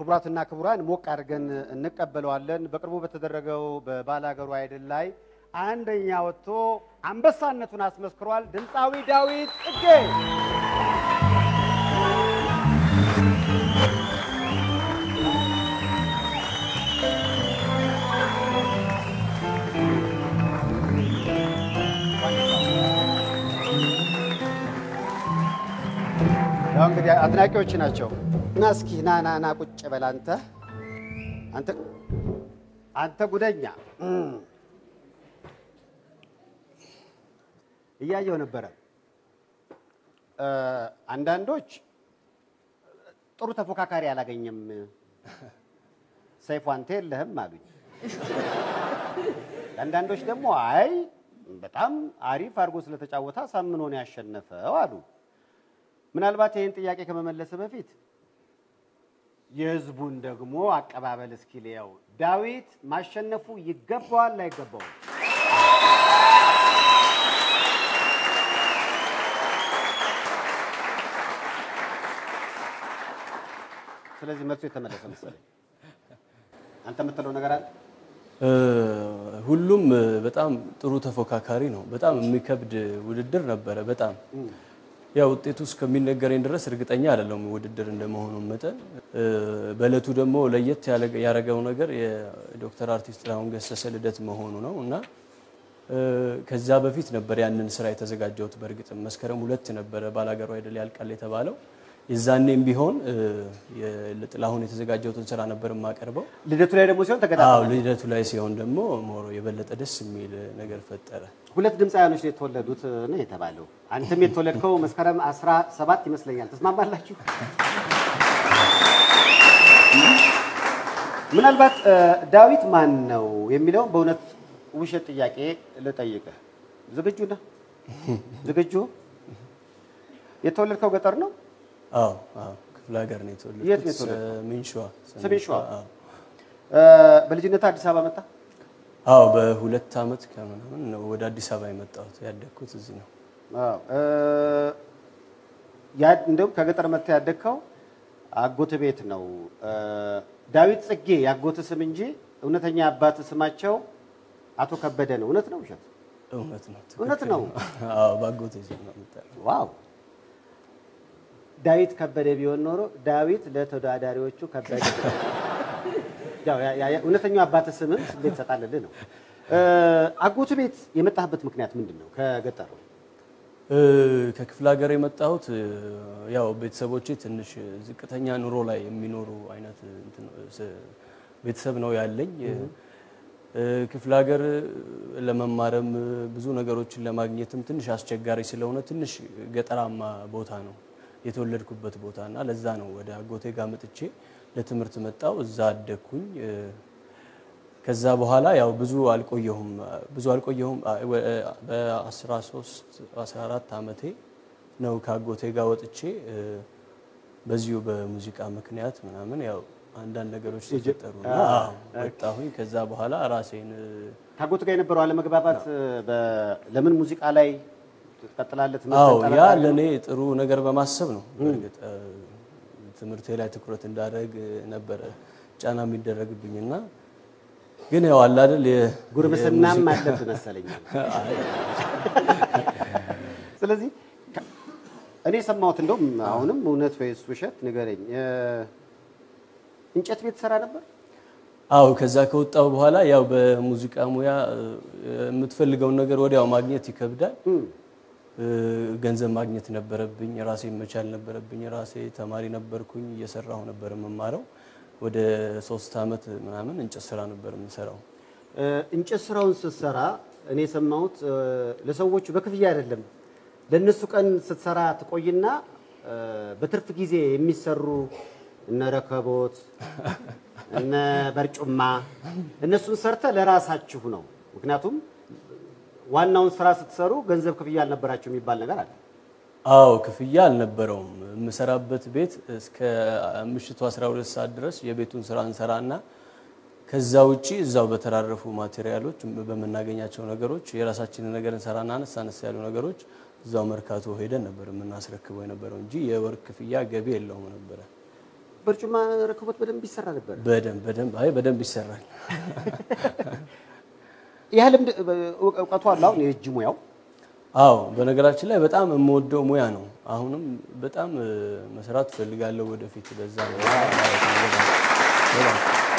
ክቡራትና ክቡራን ሞቅ አድርገን እንቀበለዋለን። በቅርቡ በተደረገው በባላገሩ አይድል ላይ አንደኛ ወጥቶ አንበሳነቱን አስመስክሯል። ድምፃዊ ዳዊት ጽጌ ያው እንግዲህ አድናቂዎች ናቸው እና እስኪ ና ና ና ቁጭ በል አንተ አንተ አንተ ጉደኛ እም። እያየው ነበረ እ፣ አንዳንዶች ጥሩ ተፎካካሪ አላገኘም ሰይፉ አንተ የለህም አሉኝ። አንዳንዶች ደግሞ አይ በጣም አሪፍ አድርጎ ስለተጫወተ አሳምኖ ነው ያሸነፈው አሉ። ምናልባት ይህን ጥያቄ ከመመለስ በፊት የህዝቡን ደግሞ አቀባበል እስኪ ልየው። ዳዊት ማሸነፉ ይገባዋል አይገባውም? ስለዚህ መልሱ የተመለሰ መሰለኝ። አንተ የምትለው ነገር አለ? እ፣ ሁሉም እ፣ በጣም ጥሩ ተፎካካሪ ነው። በጣም የሚከብድ ውድድር ነበረ። በጣም ያው ውጤቱ እስከሚነገረኝ ድረስ እርግጠኛ አይደለሁም ውድድር እንደመሆኑ መጠን። እ፣ በእለቱ ደግሞ ለየት ያለ- ያደረገው ነገር የዶክተር አርቲስት ጥላሁን ገሰሰ ልደት መሆኑ ነው እና እ፣ ከዛ በፊት ነበር ያንን ስራ የተዘጋጀሁት። በእርግጥም መስከረም ሁለት ነበረ ባላገሩ አይደል ያልቃል የተባለው። የዛኔም ቢሆን እ፣ የ- ለጥላሁን የተዘጋጀሁትን ስራ ነበር የማቀርበው። ልደቱ ላይ ደግሞ ሲሆን አዎ ተገጣጣ ልደቱ ላይ ሲሆን ደግሞ ሞሮ የበለጠ ደስ የሚል ነገር ፈጠረ። ሁለት ድምፃውያኖች ነው የተወለዱት ነው የተባለው። አንተም የተወለድከው መስከረም 17 ይመስለኛል። ተስማማላችሁ? ምናልባት እ፣ ዳዊት ማን ነው የሚለውን በእውነት ውሸት ጥያቄ ልጠይቅህ። ዝግጁ ነህ? ዝግጁ? የተወለድከው ገጠር ነው? አዎ አዎ ክፍለ ሀገር ነው የተወለድኩት። የት ነው የተወለድከው? ሰሜን ሸዋ። ሰሜን ሸዋ። አዎ። እ፣ በልጅነት አዲስ አበባ መጣ? አዎ በሁለት ዓመት ከምናምን ነው ወደ አዲስ አበባ የመጣሁት። ያደግኩት እዚህ ነው። አዎ። እ፣ ያ- እንደውም ከገጠር መጥተህ ያደግከው አጎት ቤት ነው። እ፣ ዳዊት ጽጌ ያጎት ስም እንጂ እውነተኛ አባት ስማቸው አቶ ከበደ ነው። እውነት ነው ውሸት? እውነት ነው። እውነት ትክክል ነው። አዎ ባጎቴ ስም ነው የምጠራው። ዋው! ዳዊት ከበደ ቢሆን ኖሮ ዳዊት ለተወዳዳሪዎቹ ከበደ። ያው ያ- ያ- እውነተኛው አባት ስምም ስሜት ትሰጣለህ ነው። እ፣ አጎት ቤት የመጣህበት ምክንያት ምንድን ነው? ከገጠሩ እ፣ ከክፍለ ሀገር የመጣሁት እ፣ ያው ቤተሰቦቼ ትንሽ ዝቅተኛ ኑሮ ላይ የሚኖሩ አይነት እንትን ስ- ቤተሰብ ነው ያለኝ። እ፣ ክፍለ ሀገር ለመማርም እ፣ ብዙ ነገሮችን ለማግኘትም ትንሽ አስቸጋሪ ስለሆነ ትንሽ ገጠራማ ቦታ ነው የተወለድኩበት ቦታ እና ለዛ ነው ወደ አጎቴ ጋር መጥቼ ለትምህርት መጣው። እዛ አደግኩኝ። እ፣ ከዛ በኋላ ያው ብዙ አልቆየሁም ብዙ አልቆየሁም። በ13 14 ዓመቴ ነው ከአጎቴ ጋር ወጥቼ እ፣ በዚሁ በሙዚቃ ምክንያት ምናምን ያው አንዳንድ ነገሮች ተፈጠሩና አዎ፣ ወጣሁኝ። ከዛ በኋላ ራሴን እ፣ ከአጎት ጋር የነበረው አለመግባባት በ- ለምን ሙዚቃ ላይ ትቀጥላለህ? አዎ ትምህርትህን ያ ጠበቅ ለእኔ ጥሩ ነገር በማሰብ ነው። በእርግጥ እ፣ ትምህርቴ ላይ ትኩረት እንዳደረግ ነበረ ጫና የሚደረግብኝና ግን ያው አለ አይደል የ- ጉርምስናም የሙዚቃ- አለብህ መሰለኝ። አይ፣ ስለዚህ ከ- እኔ የሰማሁት እንደውም አሁንም እውነት ወይስ ውሸት ንገረኝ። እ፣ እንጨት ቤት ሰራ ነበር? አዎ ከዛ ከወጣው በኋላ ያው በሙዚቃ ሙያ እ፣ የምትፈልገውን ነገር ወዲያው ማግኘት ይከብዳል። እም፣ እ፣ ገንዘብ ማግኘት ነበረብኝ። ራሴ መቻል ነበረብኝ። ራሴ ተማሪ ነበርኩኝ፣ እየሰራሁ ነበር የምማረው። ወደ ሶስት አመት ምናምን እንጨት ስራ ነበር የምሰራው። እ፣ እንጨት ስራውን ስትሰራ እኔ የሰማሁት እ፣ ለሰዎቹ በክፍያ አይደለም። ለእነሱ ቀን ስትሰራ ትቆይና እ፣ በትርፍ ጊዜ የሚሰሩ እነ ረከቦት እነ በርጩማ እነሱን ሰርተ ለራሳችሁ ነው። ምክንያቱም ዋናውን ስራ ስትሰሩ ገንዘብ ክፍያ አልነበራቸው የሚባል ነገር አለ። አዎ ክፍያ አልነበረውም። የምሰራበት ቤት እስከ ምሽቱ 12 ሰዓት ድረስ የቤቱን ስራ እንሰራና ከዛ ውጪ እዛው በተራረፉ ማቴሪያሎች በምናገኛቸው ነገሮች የራሳችንን ነገር እንሰራና አነስ አነስ ያሉ ነገሮች እዛው መርካቶ ሄደን ነበር የምናስረክበው የነበረው እንጂ የወር ክፍያ ገቢ የለውም ነበረ። በርጩማ ረከቦት በደንብ ይሰራ ነበር። በደንብ በደንብ አይ በደንብ ይሰራል። ያ ልምድ እውቀቱ አለ አሁን የእጅ ሙያው አዎ በነገራችን ላይ በጣም የምወደው ሙያ ነው። አሁንም በጣም እ፣ መስራት እፈልጋለሁ ወደፊት በዛ ነው ማለት ነው። በጣም በጣም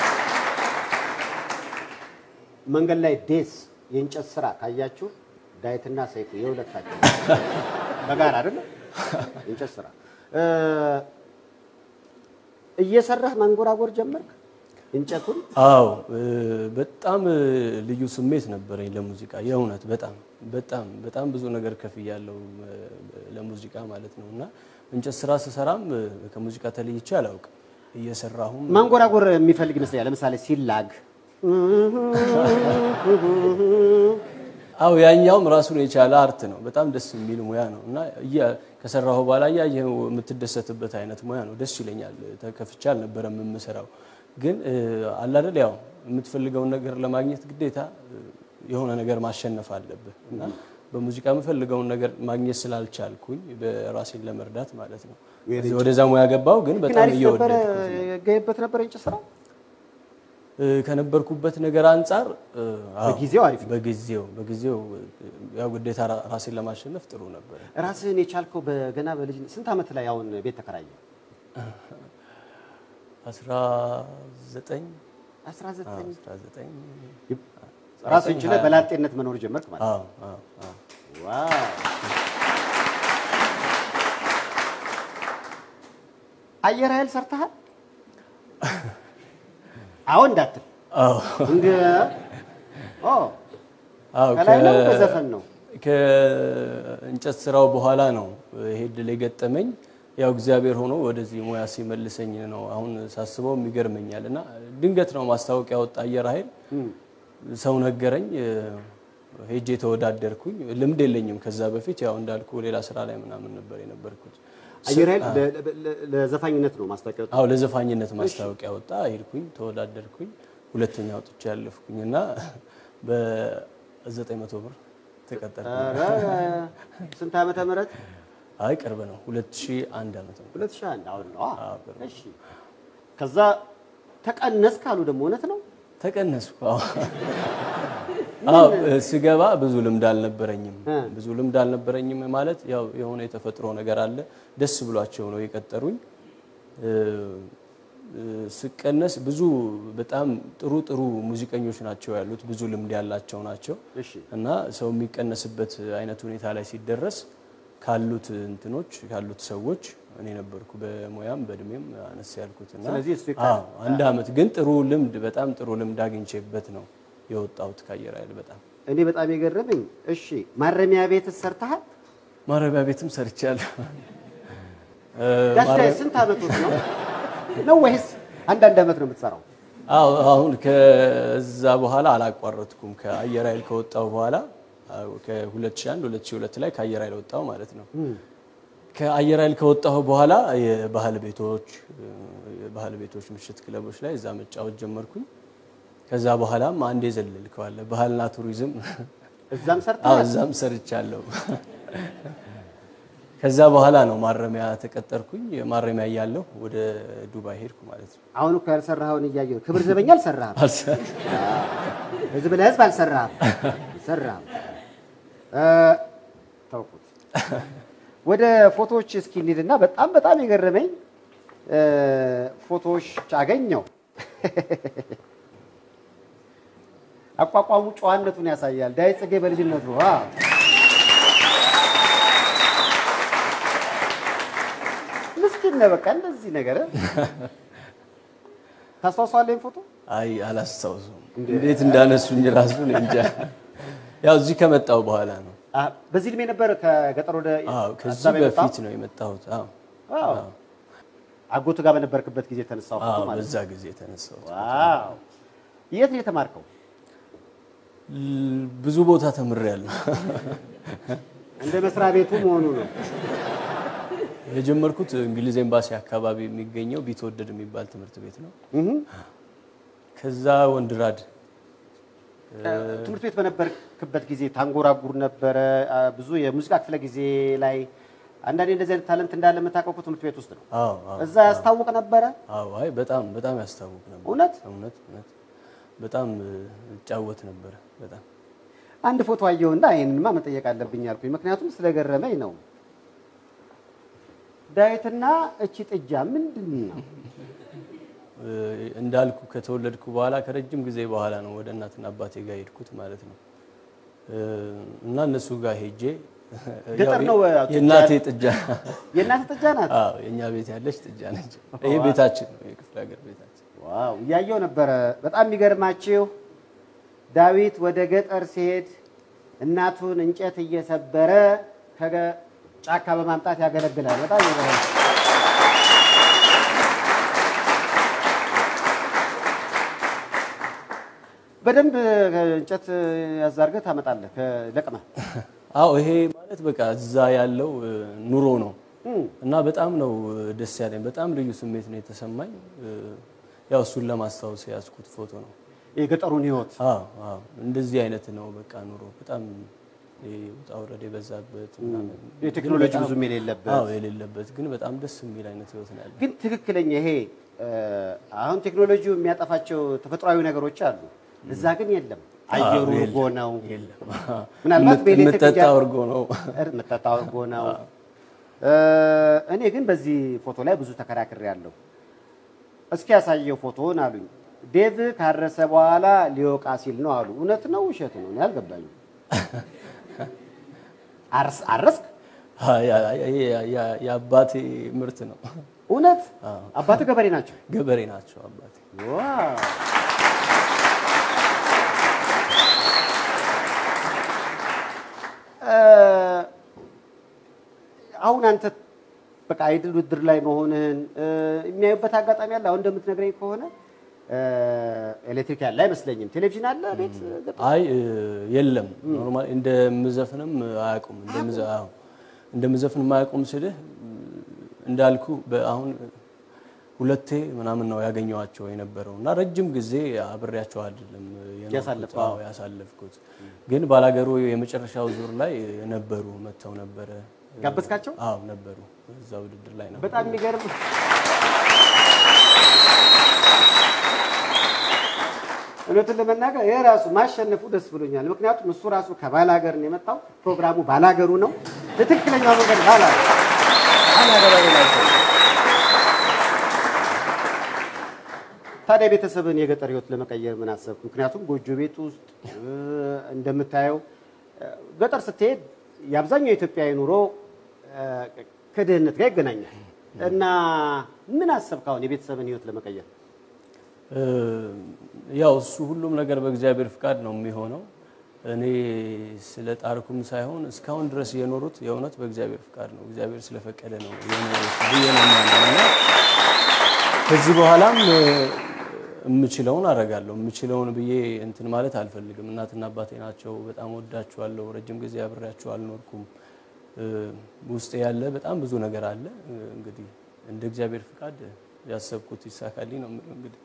መንገድ ላይ ዴስ የእንጨት ስራ ካያችሁ ዳዊትና ሰይፉ የሁለታቸው በጋራ አይደለ የእንጨት ስራ እ፣ እየሰራህ ማንጎራጎር ጀመርክ እንጨቱን አዎ እ፣ በጣም እ፣ ልዩ ስሜት ነበረኝ ለሙዚቃ የእውነት በጣም በጣም በጣም ብዙ ነገር ከፍያለሁ እ፣ ለሙዚቃ ማለት ነው እና እንጨት ስራ ስሰራም እ፣ ከሙዚቃ ተለይቼ አላውቅም። እየሰራሁም ማንጎራጎር የሚፈልግ ይመስለኛል ለምሳሌ ሲላግ አው ያኛውም ራሱን የቻለ አርት ነው። በጣም ደስ የሚል ሙያ ነው እና እያ- ከሰራሁ በኋላ እያየኸው የምትደሰትበት አይነት ሙያ ነው። ደስ ይለኛል። ተከፍቼ አልነበረም የምሰራው፣ ግን እ፣ አለ አይደል ያው የምትፈልገውን ነገር ለማግኘት ግዴታ እ፣ የሆነ ነገር ማሸነፍ አለብህ እና በሙዚቃ የምፈልገውን ነገር ማግኘት ስላልቻልኩኝ በራሴን ለመርዳት ማለት ነው ወደዛ ሙያ ገባው። ግን ግን በጣም አሪፍ ነበረ እየወደድኩት ገይበት ነበር እንጨት ስራው እ፣ ከነበርኩበት ነገር አንጻር እ፣ አዎ፣ በጊዜው አሪፍ ነው። በጊዜው በጊዜው እ፣ ያው ግዴታ ራ- ራሴን ለማሸነፍ ጥሩ ነበር። ራስህን የቻልከው በገና በልጅ ስንት ዓመት ላይ አሁን ቤት ተከራየ 19 19 19 ራስህን ችለህ በላጤነት መኖር ጀመርክ ማለት ነው። አዎ አዎ አዎ ዋው አየር ኃይል ሰርተሃል? አሁን እንዳትል አዎ እንደ ኦ አዎ ከላይ ነው ከ- በዘፈን ነው። ከእንጨት ስራው በኋላ ነው ይሄ ድል የገጠመኝ። ያው እግዚአብሔር ሆኖ ወደዚህ ሙያ ሲመልሰኝ ነው አሁን ሳስበው ይገርመኛል። እና ድንገት ነው ማስታወቂያ ወጣ አየር ኃይል ሰው ነገረኝ። ሄጄ ተወዳደርኩኝ። ልምድ የለኝም ከዛ በፊት ያው እንዳልኩ ሌላ ስራ ላይ ምናምን ነበር የነበርኩት። አየር ኃይል ለ- ለ- ለዘፋኝነት ነው ማስታወቂያ አዎ ለዘፋኝነት ማስታወቂያ ወጣ። ሄድኩኝ፣ ተወዳደርኩኝ፣ ሁለተኛ ወጥቼ ያለፍኩኝ እና በዘጠኝ መቶ ብር ተቀጠርኩ። ኧረ ስንት ዓመተ ምህረት? አይ ቅርብ ነው 2001 ዓመት ነው። 2001 አሁን ነው። አ- አዎ፣ ቅርብ ነው። እሺ ከዛ ተቀነስ ካሉ ደግሞ እውነት ነው። ተቀነስኩ። አዎ አዎ ስገባ ብዙ ልምድ አልነበረኝም። እ። ብዙ ልምድ አልነበረኝም ማለት ያው የሆነ የተፈጥሮ ነገር አለ። ደስ ብሏቸው ነው የቀጠሩኝ። እ፣ እ፣ ስቀነስ ብዙ በጣም ጥሩ ጥሩ ሙዚቀኞች ናቸው ያሉት፣ ብዙ ልምድ ያላቸው ናቸው እሺ እና ሰው የሚቀነስበት አይነት ሁኔታ ላይ ሲደረስ ካሉት እንትኖች ካሉት ሰዎች እኔ ነበርኩ በሙያም በእድሜም አነስ ያልኩት እና ስለዚህ እሱ ይካ- አዎ አንድ አመት ግን ጥሩ ልምድ በጣም ጥሩ ልምድ አግኝቼበት ነው የወጣሁት ከአየር ኃይል። በጣም እኔ በጣም የገረመኝ እሺ ማረሚያ ቤት ሰርተሃል? ማረሚያ ቤትም ሰርቻለሁ። እ፣ ጋሽ ላይ ማረ- ስንት ዓመት ነው ነው ወይስ አንዳንድ ዓመት ነው የምትሰራው? አዎ አሁን ከዛ በኋላ አላቋረጥኩም። ከአየር ኃይል ከወጣሁ በኋላ አዎ፣ ከ2001 2002 ላይ ከአየር ኃይል ወጣሁ ማለት ነው። ከአየር ኃይል ከወጣሁ በኋላ የባህል ቤቶች የባህል ቤቶች ምሽት ክለቦች ላይ እዛ መጫወት ጀመርኩኝ። ከዛ በኋላም አንድ የዘለልከዋለ ባህልና ቱሪዝም እዛም አዎ ሰርተሃል? እዛም ሰርቻለሁ። ከዛ በኋላ ነው ማረሚያ ተቀጠርኩኝ። ማረሚያ እያለሁ ወደ ዱባይ ሄድኩ ማለት ነው። አሁን እኮ ያልሰራኸውን እያየሁ ክብር ዘበኛ አልሰራህም። አልሰ- ህዝብ ለህዝብ አልሰራህም። አልሰራህም። እ፣ ተውኩት። ወደ ፎቶዎች እስኪ እንሂድና በጣም በጣም የገረመኝ እ፣ ፎቶዎች አገኘው። አቋቋሙ ጨዋነቱን ያሳያል። ዳዊት ጽጌ በልጅነቱ ዋው! ምስኪን ነህ። በቃ እንደዚህ ነገር ታስታውሰዋለህ? ይሄን ፎቶ አይ አላስታውሱም፣ እንዴት እንዳነሱኝ ራሱ እኔ እንጃ። ያው እዚህ ከመጣሁ በኋላ ነው። አ፣ በዚህ እድሜ ነበር ከገጠር ወደ አዎ አዲስ ከዚህ አበባ የመጣው? በፊት ነው የመጣሁት። አዎ አዎ። አጎቱ ጋር በነበርክበት ጊዜ የተነሳው ፎቶ አዎ ማለት በዛ ጊዜ የተነሳሁት። ዋው! የት ነው የተማርከው? ል- ብዙ ቦታ ተምሬያለሁ። እንደ መስሪያ ቤቱ መሆኑ ነው። የጀመርኩት እንግሊዝ ኤምባሲ አካባቢ የሚገኘው ቢትወደድ የሚባል ትምህርት ቤት ነው። እህ ከዛ ወንድራድ ትምህርት ቤት በነበርክበት ጊዜ ታንጎራጉር ነበረ። አ፣ ብዙ የሙዚቃ ክፍለ ጊዜ ላይ አንዳንዴ እንደዚህ አይነት ታለንት እንዳለ የምታውቀው እኮ ትምህርት ቤት ውስጥ ነው። አዎ አዎ እዛ ያስታውቅ ነበረ። አዎ አይ በጣም በጣም ያስታውቅ ነበር። እውነት እውነት እውነት በጣም እ፣ እጫወት ነበረ በጣም አንድ ፎቶ አየሁና ይህንንማ መጠየቅ አለብኝ አልኩኝ። ምክንያቱም ስለገረመኝ ነው። ዳዊትና እቺ ጥጃ ምንድን ነው? እ፣ እንዳልኩ ከተወለድኩ በኋላ ከረጅም ጊዜ በኋላ ነው ወደ እናትና አባቴ ጋር ሄድኩት ማለት ነው እ፣ እና እነሱ ጋር ሄጄ ገጠር ያው ነው እ፣ የእናቴ ጥጃ የእናት ጥጃ ናት። አዎ የእኛ ቤት ያለች ጥጃ ነች። ይሄ ቤታችን ነው፣ የክፍለ ሀገር ቤታችን። ዋው እያየው ነበረ። በጣም የሚገርማችሁ ዳዊት ወደ ገጠር ሲሄድ እናቱን እንጨት እየሰበረ ከጫካ በማምጣት ያገለግላል። በጣም ይገርማል። በደንብ እንጨት ያዛርገህ ታመጣለህ ለቅመህ። አዎ ይሄ ማለት በቃ እዛ ያለው እ፣ ኑሮ ነው እና በጣም ነው እ፣ ደስ ያለኝ። በጣም ልዩ ስሜት ነው የተሰማኝ። እ፣ ያው እሱን ለማስታወስ የያዝኩት ፎቶ ነው። የገጠሩን ህይወት አዎ አዎ እንደዚህ አይነት ነው በቃ ኑሮ በጣም ይሄ ውጣ ውረድ የበዛበት ምናምን የቴክኖሎጂ ግን በጣም- ብዙም የሌለበት አዎ የሌለበት ግን በጣም ደስ የሚል አይነት ህይወት ነው ያለው። ግን ትክክለኛ ይሄ እ፣ አሁን ቴክኖሎጂው የሚያጠፋቸው ተፈጥሯዊ ነገሮች አሉ። እዛ ግን የለም። አየሩ አዎ፣ እርጎ ነው። የለም ምናልባት በኤሌክትሪክ የምጠጣው እርጎ ነው። የምጠጣው እርጎ ነው። እ፣ እኔ ግን በዚህ ፎቶ ላይ ብዙ ተከራክሬ ያለሁ። እስኪ ያሳየው ፎቶውን አሉኝ። ዴቭ ካረሰ በኋላ ሊወቃ ሲል ነው አሉ። እውነት ነው ውሸት ነው? እኔ አልገባኝም። አርስ- አረስክ? አ- ያ- ያ- ያ- የአባቴ ምርት ነው። እውነት አባት ገበሬ ናቸው? ገበሬ ናቸው አባቴ። ዋው! እ፣ አሁን አንተ በቃ አይድል ውድድር ላይ መሆንህን እ፣ የሚያዩበት አጋጣሚ አለ። አሁን እንደምትነግረኝ ከሆነ እ፣ ኤሌክትሪክ ያለ አይመስለኝም። ቴሌቪዥን አለ ቤት ገጠር? አይ እ፣ የለም ኖርማል እንደምዘፍንም አያውቁም። እንደምዘ- አዎ፣ እንደምዘፍንም አያውቁም ስልህ እ፣ እንዳልኩ በአሁን ሁለቴ ምናምን ነው ያገኘኋቸው የነበረው እና ረጅም ጊዜ አብሬያቸው አይደለም የኖርኩት። ያሳለፍከው? አዎ ያሳለፍኩት። ግን ባላገሩ የመጨረሻው ዙር ላይ ነበሩ መጥተው ነበረ። ጋበዝካቸው? አዎ ነበሩ። እዛ ውድድር ላይ ነበሩ። በጣም የሚገርም እውነቱን ለመናገር ይህ ራሱ ማሸነፉ ደስ ብሎኛል። ምክንያቱም እሱ ራሱ ከባላገር ነው የመጣው። ፕሮግራሙ ባላገሩ ነው። ለትክክለኛው መንገድ ባላገር ባላገር ናቸው። ታዲያ ቤተሰብን የገጠር ህይወት ለመቀየር ምን አሰብክ? ምክንያቱም ጎጆ ቤት ውስጥ እ፣ እንደምታየው እ፣ ገጠር ስትሄድ የአብዛኛው የኢትዮጵያዊ ኑሮ እ፣ ከድህነት ጋር ይገናኛል እና ምን አሰብክ አሁን የቤተሰብን ህይወት ለመቀየር? እ፣ ያው እሱ ሁሉም ነገር በእግዚአብሔር ፍቃድ ነው የሚሆነው። እኔ ስለ ጣርኩም ሳይሆን እስካሁን ድረስ የኖሩት የእውነት በእግዚአብሔር ፍቃድ ነው። እግዚአብሔር ስለፈቀደ ነው የኖሩት ብዬ ነው የማምነው እና ከዚህ በኋላም እ፣ የምችለውን አደርጋለሁ። የምችለውን ብዬ እንትን ማለት አልፈልግም። እናትና አባቴ ናቸው። በጣም ወዳችኋለሁ። ረጅም ጊዜ አብሬያቸው አልኖርኩም። እ፣ ውስጤ ያለ በጣም ብዙ ነገር አለ። እ፣ እንግዲህ እንደ እግዚአብሔር ፍቃድ ያሰብኩት ይሳካልኝ ነው የምለው እንግዲህ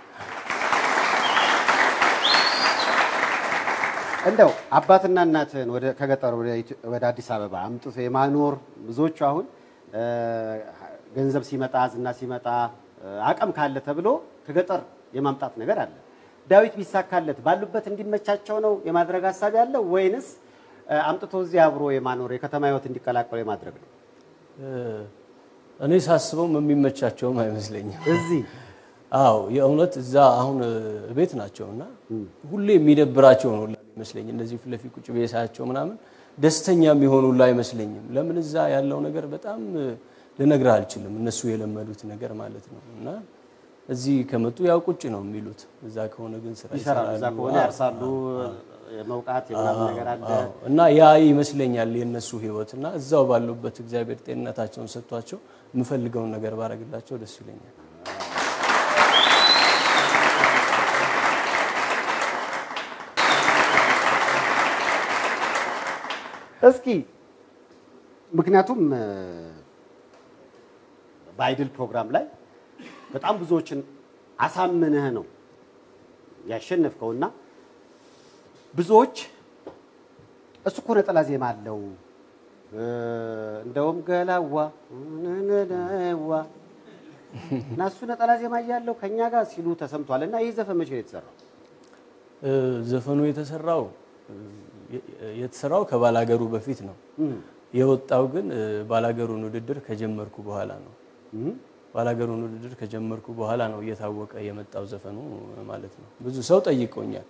እንደው አባትና እናትህን ወደ ከገጠር ወደ ኢትዮ- ወደ አዲስ አበባ አምጥቶ የማኖር ብዙዎቹ አሁን እ፣ ገንዘብ ሲመጣ ዝና ሲመጣ እ፣ አቅም ካለ ተብሎ ከገጠር የማምጣት ነገር አለ። ዳዊት ቢሳካለት ባሉበት እንዲመቻቸው ነው የማድረግ ሀሳብ ያለው ወይንስ እ፣ አምጥቶ እዚህ አብሮ የማኖር የከተማ ህይወት እንዲቀላቀሉ የማድረግ ነው? እ፣ እኔ ሳስበውም የሚመቻቸውም አይመስለኝም። እዚህ አዎ የእውነት እዛ አሁን እ፣ ቤት ናቸው እና ሁሌ የሚደብራቸው ነው ሁላ ይመስለኝ። እንደዚህ ፊት ለፊት ቁጭ ብዬ ሳያቸው ምናምን ደስተኛ የሚሆኑ ሁላ አይመስለኝም። ለምን እዛ ያለው ነገር በጣም እ፣ ልነግርህ አልችልም። እነሱ የለመዱት ነገር ማለት ነው እና እዚህ ከመጡ ያው ቁጭ ነው የሚሉት። እዛ ከሆነ ግን ስራ ይሰራሉ። እዛ ይሰራሉ። ከሆነ አዎ፣ ያርሳሉ፣ የመውቃት የምናምን ነገር አለ። አዎ። እና ያ ይመስለኛል የእነሱ ህይወት እና እዛው ባሉበት እግዚአብሔር ጤንነታቸውን ሰጥቷቸው የምፈልገውን ነገር ባረግላቸው ደስ ይለኛል። እስኪ ምክንያቱም እ፣ በአይድል ፕሮግራም ላይ በጣም ብዙዎችን አሳምነህ ነው ያሸነፍከውና ብዙዎች እሱ እኮ ነጠላ ዜማ አለው እንደውም ገላዋ ነነነዋ እና እሱ ነጠላ ዜማ እያለው ከኛ ጋር ሲሉ ተሰምቷል። እና ይህ ዘፈን መቼ ነው የተሰራው? እ፣ ዘፈኑ የተሰራው እ፣ የተሰራው ከባላገሩ በፊት ነው። የወጣው ግን እ፣ ባላገሩን ውድድር ከጀመርኩ በኋላ ነው። ባላገሩን ውድድር ከጀመርኩ በኋላ ነው እየታወቀ የመጣው ዘፈኑ ማለት ነው። ብዙ ሰው ጠይቆኛል።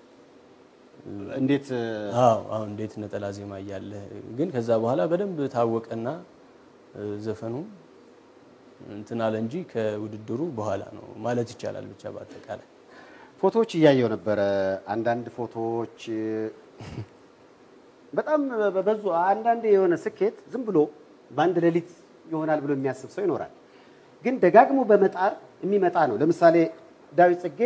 እንዴት አዎ አሁን እንዴት ነጠላ ዜማ እያለ ግን ከዛ በኋላ በደንብ ታወቀና እ፣ ዘፈኑ እንትን አለ እንጂ ከውድድሩ በኋላ ነው ማለት ይቻላል። ብቻ በአጠቃላይ ፎቶዎች እያየው ነበረ። አንዳንድ ፎቶዎች በጣም በዙ። አንዳንድ የሆነ ስኬት ዝም ብሎ በአንድ ሌሊት ይሆናል ብሎ የሚያስብ ሰው ይኖራል። ግን ደጋግሞ በመጣር የሚመጣ ነው። ለምሳሌ ዳዊት ጽጌ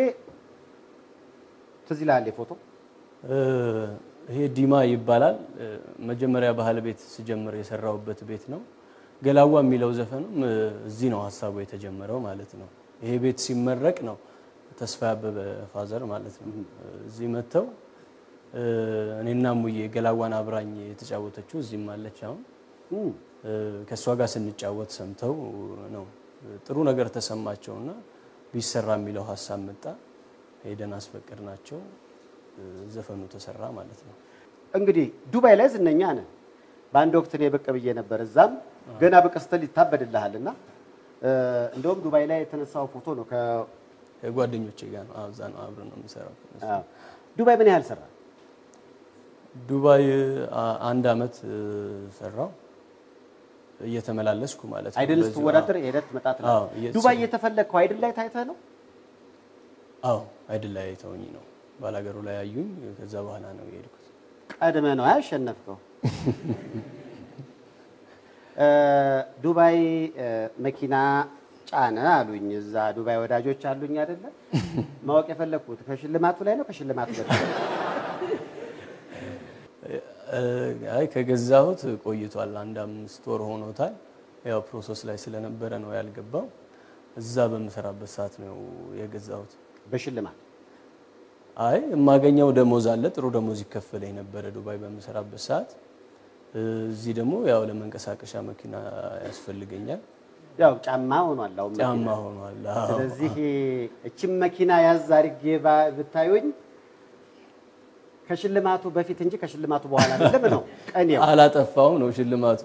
ትዝ ይልሃል ፎቶ እ፣ ይሄ ዲማ ይባላል። እ፣ መጀመሪያ ባህል ቤት ስጀምር የሰራሁበት ቤት ነው። ገላዋ የሚለው ዘፈንም እ፣ እዚህ ነው ሀሳቡ የተጀመረው ማለት ነው። ይሄ ቤት ሲመረቅ ነው ተስፋ ያበበ ፋዘር ማለት ነው እዚህ መጥተው እ፣ እኔና ሙዬ ገላዋን አብራኝ የተጫወተችው እዚህም አለች አሁን እ፣ ከእሷ ጋር ስንጫወት ሰምተው ነው ጥሩ ነገር ተሰማቸውና ቢሰራ የሚለው ሀሳብ መጣ። ሄደን አስፈቅድ ናቸው ዘፈኑ ተሰራ ማለት ነው። እንግዲህ ዱባይ ላይ ዝነኛ ነህ። በአንድ ወቅት እኔ ብቅ ብዬ ነበር። እዛም ገና ብቅ ስትል ይታበድልሃል እና እንደውም ዱባይ ላይ የተነሳው ፎቶ ነው። ከ- ከጓደኞቼ ጋር ነው እዛ ነው አብረን ነው የምንሰራው። አዎ። ዱባይ ምን ያህል ሰራ? ዱባይ አ- አንድ አመት እ፣ ሰራው እየተመላለስኩ ማለት ነው። አይድል በዚሁ- ስትወዳደር ሄደህ ትመጣት ነው። አዎ፣ እየተሰ- ዱባይ እየተፈለግከው አይድል ላይ ታይተህ ነው? አዎ አይድል ላይ ተውኝ ነው ባላገሩ ላይ ያዩኝ። ከዛ በኋላ ነው የሄድኩት። ቀድመህ ነው ያሸነፍከው። እ፣ ዱባይ እ፣ መኪና ጫነ አሉኝ። እዛ ዱባይ ወዳጆች አሉኝ አይደለ? ማወቅ የፈለግኩት ከሽልማቱ ላይ ነው ከሽልማቱ በፊት? እ፣ አይ ከገዛሁት ቆይቷል። አንድ አምስት ወር ሆኖታል። ያው ፕሮሰስ ላይ ስለነበረ ነው ያልገባው። እዛ በምሰራበት ሰዓት ነው የገዛሁት። በሽልማት አይ የማገኘው ደሞዝ አለ፣ ጥሩ ደሞዝ ይከፈለኝ ነበረ ዱባይ በምሰራበት ሰዓት። እ፣ እዚህ ደግሞ ያው ለመንቀሳቀሻ መኪና ያስፈልገኛል። ያው ጫማ ሆኗል አሁን መኪና። ጫማ ሆኗል። አዎ። ስለዚህ እችም መኪና ያዝ አድርጌ ባ- ብታዩኝ ከሽልማቱ በፊት እንጂ ከሽልማቱ በኋላ አይደለም ነው ቀኔው። አላጠፋውም ነው ሽልማቱ።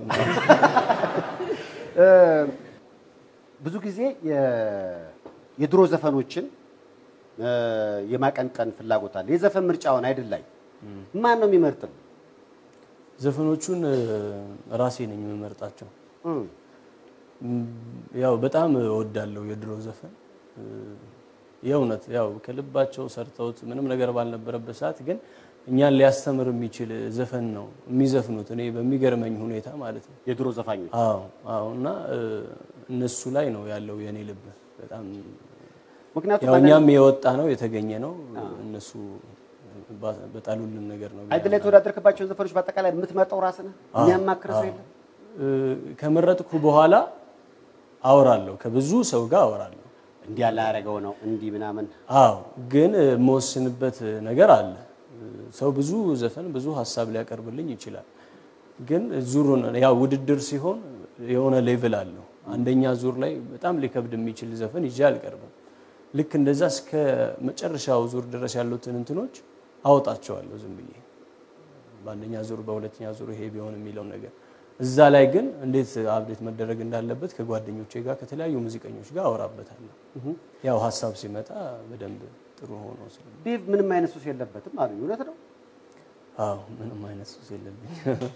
እ፣ ብዙ ጊዜ የ- የድሮ ዘፈኖችን እ፣ የማቀንቀን ፍላጎት አለ። የዘፈን ምርጫውን አይደል ላይ ማን ነው የሚመርጥም? ዘፈኖቹን እ፣ ራሴ ነኝ የምመርጣቸው። እም፣ ም፣ ያው በጣም እወዳለሁ የድሮ ዘፈን እ፣ የእውነት ያው ከልባቸው ሰርተውት ምንም ነገር ባልነበረበት ሰዓት ግን እኛን ሊያስተምር የሚችል ዘፈን ነው የሚዘፍኑት። እኔ በሚገርመኝ ሁኔታ ማለት ነው። የድሮ ዘፋኞች አዎ አዎ። እና እ፣ እነሱ ላይ ነው ያለው የኔ ልብ በጣም ምክንያቱም ያው እኛም የወጣ ነው የተገኘ ነው። እነሱ ባ- በጣሉልን ነገር ነው። አይደል ላይ የተወዳደርክባቸውን ዘፈኖች በአጠቃላይ የምትመርጠው ራስህ ነህ? የሚያማክር ሰው የለም? እ፣ ከመረጥኩ በኋላ አወራለሁ፣ ከብዙ ሰው ጋር አወራለሁ። እንዲህ ያለ ያደረገው ነው እንዲህ ምናምን አዎ ግን እ፣ የምወስንበት ነገር አለ። እ፣ ሰው ብዙ ዘፈን ብዙ ሀሳብ ሊያቀርብልኝ ይችላል። ግን ዙሩን ያው ውድድር ሲሆን የሆነ ሌቭል አለው። አንደኛ ዙር ላይ በጣም ሊከብድ የሚችል ዘፈን ይዤ አልቀርብም። ልክ እንደዛ እስከ መጨረሻው ዙር ድረስ ያሉትን እንትኖች አወጣቸዋለሁ ዝም ብዬ በአንደኛ ዙር በሁለተኛ ዙር ይሄ ቢሆን የሚለው ነገር እዛ ላይ ግን እንዴት አብዴት መደረግ እንዳለበት ከጓደኞቼ ጋር ከተለያዩ ሙዚቀኞች ጋር አወራበታለሁ። ያው ሀሳብ ሲመጣ በደንብ ጥሩ ሆኖ ስለ ዴቭ ምንም አይነት ሱስ የለበትም አሉኝ። እውነት ነው? አዎ ምንም አይነት ሱስ የለብኝ።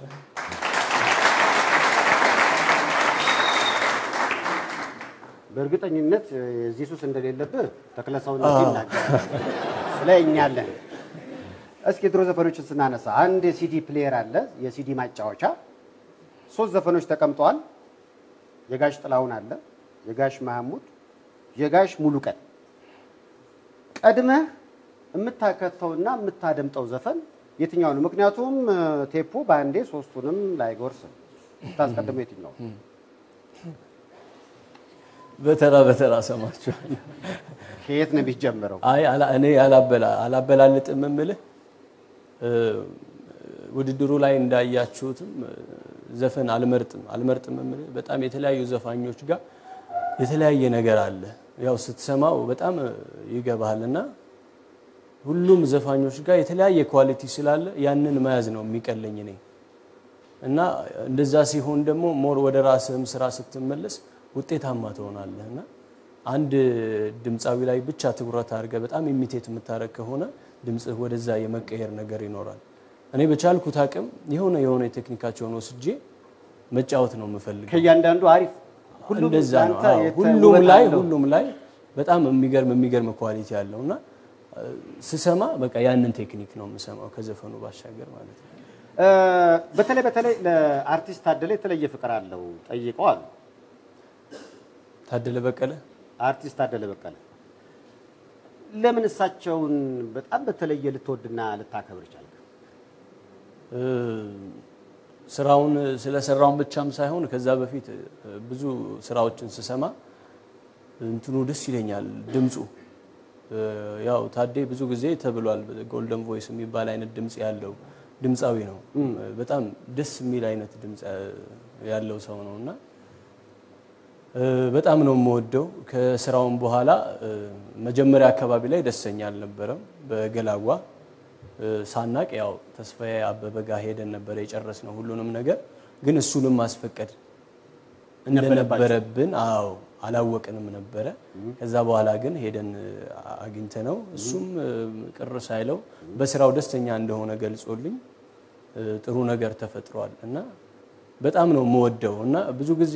በእርግጠኝነት የዚህ ሱስ እንደሌለብህ ተክለ ሰውነት ይናገራል። ስለ እኛ አለን። እስኪ የድሮ ዘፈኖችን ስናነሳ አንድ የሲዲ ፕሌየር አለ፣ የሲዲ ማጫወቻ። ሶስት ዘፈኖች ተቀምጠዋል። የጋሽ ጥላሁን አለ፣ የጋሽ መሐሙድ፣ የጋሽ ሙሉቀን። ቀድመህ የምታከተውና የምታደምጠው ዘፈን የትኛው ነው? ምክንያቱም እ፣ ቴፑ በአንዴ ሶስቱንም ላይጎርስ ነው። የምታስቀድመው የትኛው ነው? በተራ በተራ ሰማችኋል። ከየት ነው የሚጀምረው? አይ አላ- እኔ አላበላ አላበላልጥም የምልህ እ፣ ውድድሩ ላይ እንዳያችሁትም እ፣ ዘፈን አልመርጥም አልመርጥም የምልህ በጣም የተለያዩ ዘፋኞች ጋር የተለያየ ነገር አለ። ያው ስትሰማው በጣም ይገባሃል እና ሁሉም ዘፋኞች ጋር የተለያየ ኳሊቲ ስላለ ያንን መያዝ ነው የሚቀለኝ እኔ እና እንደዛ ሲሆን ደግሞ ሞር ወደ ራስህም ስራ ስትመለስ ውጤታማ ትሆናለህ እና አንድ ድምፃዊ ላይ ብቻ ትኩረት አድርገህ በጣም ኢሚቴት የምታደርግ ከሆነ ድምፅህ ወደዛ የመቀየር ነገር ይኖራል። እኔ በቻልኩት አቅም የሆነ የሆነ የቴክኒካቸውን ወስጄ መጫወት ነው የምፈልገው። ከእያንዳንዱ አሪፍ ሁሉም እንደዛ ነው። ለአንተ አዎ፣ የተ- ሁሉም ውበት ላይ አለው። ሁሉም ላይ በጣም የሚገርም የሚገርም ኳሊቲ ያለው እና እ፣ ስሰማ በቃ ያንን ቴክኒክ ነው የምሰማው ከዘፈኑ ባሻገር ማለት ነው። እ፣ በተለይ በተለይ ለአርቲስት ታደለ የተለየ ፍቅር አለው ጠይቀው አሉ። ታደለ በቀለ አርቲስት ታደለ በቀለ ለምን እሳቸውን በጣም በተለየ ልትወድና ልታከብር ቻልክ? እ፣ ስራውን ስለሰራውን ብቻም ሳይሆን ከዛ በፊት እ፣ ብዙ ስራዎችን ስሰማ እንትኑ ደስ ይለኛል ድምፁ እ፣ ያው ታዴ ብዙ ጊዜ ተብሏል ጎልደን ቮይስ የሚባል አይነት ድምፅ ያለው ድምፃዊ ነው። በጣም ደስ የሚል አይነት ድምፅ እ፣ ያለው ሰው ነው እና እ፣ በጣም ነው የምወደው። ከስራውም በኋላ እ፣ መጀመሪያ አካባቢ ላይ ደስተኛ አልነበረም። በገላጓ እ፣ ሳናቅ ያው ተስፋዬ አበበ ጋር ሄደን ነበረ የጨረስነው ሁሉንም ነገር ግን እሱንም ማስፈቀድ እንደነበረብን አዎ አላወቅንም ነበረ። ከዛ በኋላ ግን ሄደን አግኝተ ነው እሱም እ፣ ቅር ሳይለው በስራው ደስተኛ እንደሆነ ገልጾልኝ እ፣ ጥሩ ነገር ተፈጥሯል እና በጣም ነው የምወደው እና ብዙ ጊዜ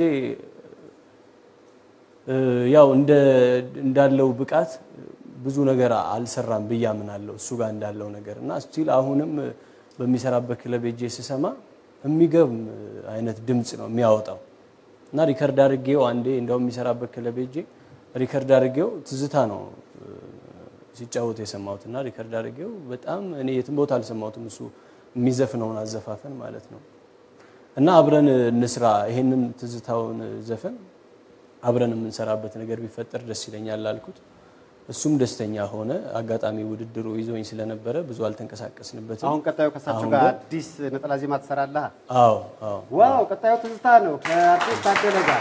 እ፣ ያው እንደ እንዳለው ብቃት ብዙ ነገር አልሰራም ብዬ አምናለሁ እሱ ጋር እንዳለው ነገር እና ስቲል አሁንም በሚሰራበት ክለብ ሄጄ ስሰማ የሚገርም አይነት ድምፅ ነው የሚያወጣው እና ሪከርድ አድርጌው አንዴ እንደውም የሚሰራበት ክለብ ሄጄ ሪከርድ አድርጌው ትዝታ ነው እ፣ ሲጫወት የሰማሁት እና ሪከርድ አድርጌው በጣም እኔ የትም ቦታ አልሰማሁትም እሱ የሚዘፍነውን አዘፋፈን ማለት ነው እና አብረን እንስራ ይሄንን ትዝታውን ዘፈን አብረን የምንሰራበት ነገር ቢፈጠር ደስ ይለኛል አልኩት። እሱም ደስተኛ ሆነ። አጋጣሚ ውድድሩ ይዞኝ ስለነበረ ብዙ አልተንቀሳቀስንበትም። አሁን ቀጣዩ ከእሳቸው አሁን ጋር ግን- አዲስ ነጠላ ዜማ ትሰራለህ? አዎ አዎ ዋው! ቀጣዩ ትዝታ ነው ከአርቲስት ታደለ ጋር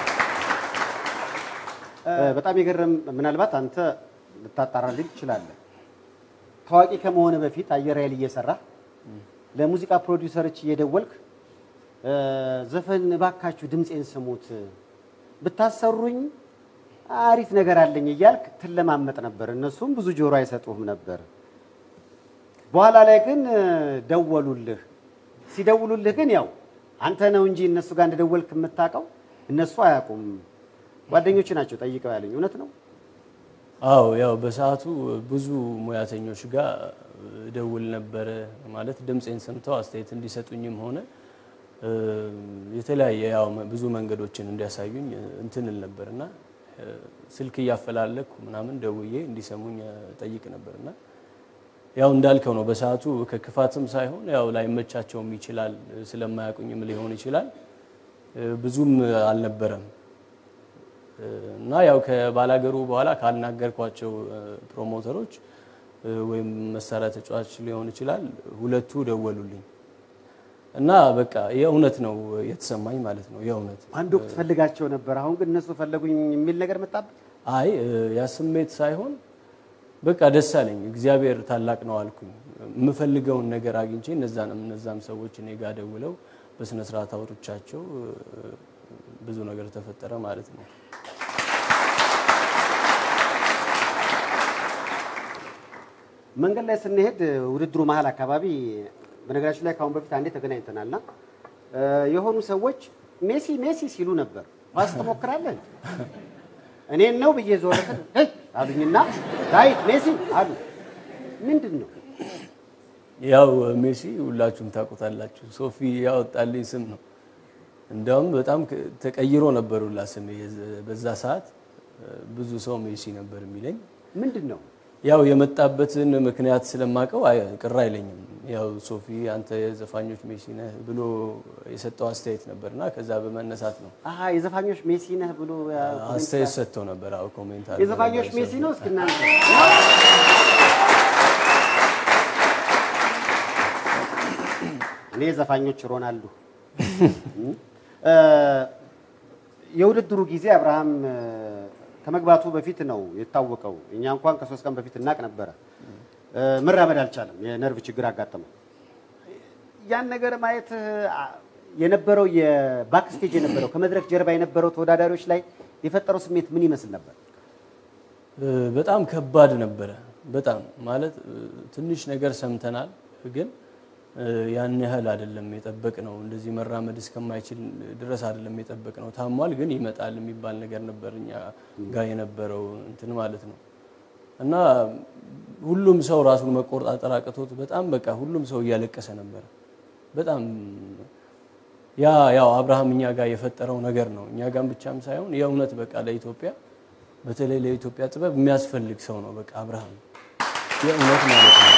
እ፣ በጣም የገረም ምናልባት አንተ ልታጣራልኝ ትችላለህ። ታዋቂ ከመሆነ በፊት አየር ኃይል እየሰራህ ለሙዚቃ ፕሮዲውሰሮች እየደወልክ እ፣ ዘፈን እባካችሁ ድምፄን ስሙት ብታሰሩኝ አሪፍ ነገር አለኝ እያልክ ትለማመጥ ነበር። እነሱም ብዙ ጆሮ አይሰጡህም ነበር። በኋላ ላይ ግን እ፣ ደወሉልህ። ሲደውሉልህ ግን ያው አንተ ነው እንጂ እነሱ ጋር እንደደወልክ የምታውቀው እነሱ አያውቁም። ጓደኞች ናቸው ጠይቀው ያለኝ እውነት ነው። አዎ ያው በሰዓቱ ብዙ ሙያተኞች ጋር ደውል ነበረ ማለት ድምፄን ሰምተው አስተያየት እንዲሰጡኝም ሆነ እ፣ የተለያየ ያው ብዙ መንገዶችን እንዲያሳዩኝ እንትንል ነበር እና እ፣ ስልክ እያፈላለኩ ምናምን ደውዬ እንዲሰሙኝ ጠይቅ ነበር እና ያው እንዳልከው ነው። በሰዓቱ ከክፋትም ሳይሆን ያው ላይመቻቸውም ይችላል ስለማያውቁኝም ሊሆን ይችላል እ፣ ብዙም አልነበረም እ፣ እና ያው ከባላገሩ በኋላ ካልናገርኳቸው እ፣ ፕሮሞተሮች እ፣ ወይም መሳሪያ ተጫዋች ሊሆን ይችላል ሁለቱ ደወሉልኝ እና በቃ የእውነት ነው የተሰማኝ ማለት ነው። የእውነት አንድ ወቅት ፈልጋቸው ነበር፣ አሁን ግን እነሱ ፈለጉኝ የሚል ነገር መጣበት። አይ እ፣ ያ ስሜት ሳይሆን በቃ ደስ አለኝ። እግዚአብሔር ታላቅ ነው አልኩኝ። የምፈልገውን ነገር አግኝቼ እነዛንም እነዛም ሰዎች እኔ ጋር ደውለው በስነ ስርዓት አውርቻቸው እ፣ ብዙ ነገር ተፈጠረ ማለት ነው። መንገድ ላይ ስንሄድ ውድድሩ መሀል አካባቢ በነገራችን ላይ ከአሁን በፊት አንዴ ተገናኝተናልና እ፣ የሆኑ ሰዎች ሜሲ ሜሲ ሲሉ ነበር። ኳስ ትሞክራለህ? እኔን ነው ብዬ ዞር ስል ሄይ አሉኝና ዳዊት ሜሲ አሉ። ምንድን ነው ያው ሜሲ ሁላችሁም ታውቁታላችሁ። ሶፊ ያወጣልኝ ስም ነው። እንዲያውም በጣም ከ- ተቀይሮ ነበር ሁላ ስሜ። የዘ- በዛ ሰዓት እ፣ ብዙ ሰው ሜሲ ነበር የሚለኝ። ምንድን ነው? ያው የመጣበትን ምክንያት ስለማውቀው አይ- ቅር አይለኝም። ያው ሶፊ አንተ የዘፋኞች ሜሲ ነህ ብሎ የሰጠው አስተያየት ነበርና ከዛ በመነሳት ነው አሀ የዘፋኞች ሜሲ ነህ ብሎ ያ ኮሜንት አስተያየት ሰጥተው ነበር። አዎ ኮሜንት አድርገው የዘፋኞች ነበር ሜሲ ሰው። ነው። እስኪ እናንተ እኔ የዘፋኞች ሮናልዶ እ፣ የውድድሩ ጊዜ አብርሃም እ፣ ከመግባቱ በፊት ነው የታወቀው። እኛ እንኳን ከሶስት ቀን በፊት እናቅ ነበረ። እ፣ መራመድ አልቻለም፣ የነርቭ ችግር አጋጠመው። ያን ነገር ማየት አ፣ የነበረው የባክስቴጅ የነበረው ከመድረክ ጀርባ የነበረው ተወዳዳሪዎች ላይ የፈጠረው ስሜት ምን ይመስል ነበር? እ፣ በጣም ከባድ ነበረ። በጣም ማለት እ፣ ትንሽ ነገር ሰምተናል፣ ግን እ፣ ያን ያህል አይደለም የጠበቅ ነው። እንደዚህ መራመድ እስከማይችል ድረስ አይደለም የጠበቅ ነው። ታሟል፣ ግን ይመጣል የሚባል ነገር ነበር እኛ ጋር የነበረው እንትን ማለት ነው። እና ሁሉም ሰው ራሱን መቆጣጠር አቅቶት በጣም በቃ ሁሉም ሰው እያለቀሰ ነበረ። በጣም ያ ያው አብርሃም እኛ ጋር የፈጠረው ነገር ነው። እኛ ጋር ብቻም ሳይሆን የእውነት በቃ ለኢትዮጵያ በተለይ ለኢትዮጵያ ጥበብ የሚያስፈልግ ሰው ነው። በቃ አብርሃም የእውነት ማለት ነው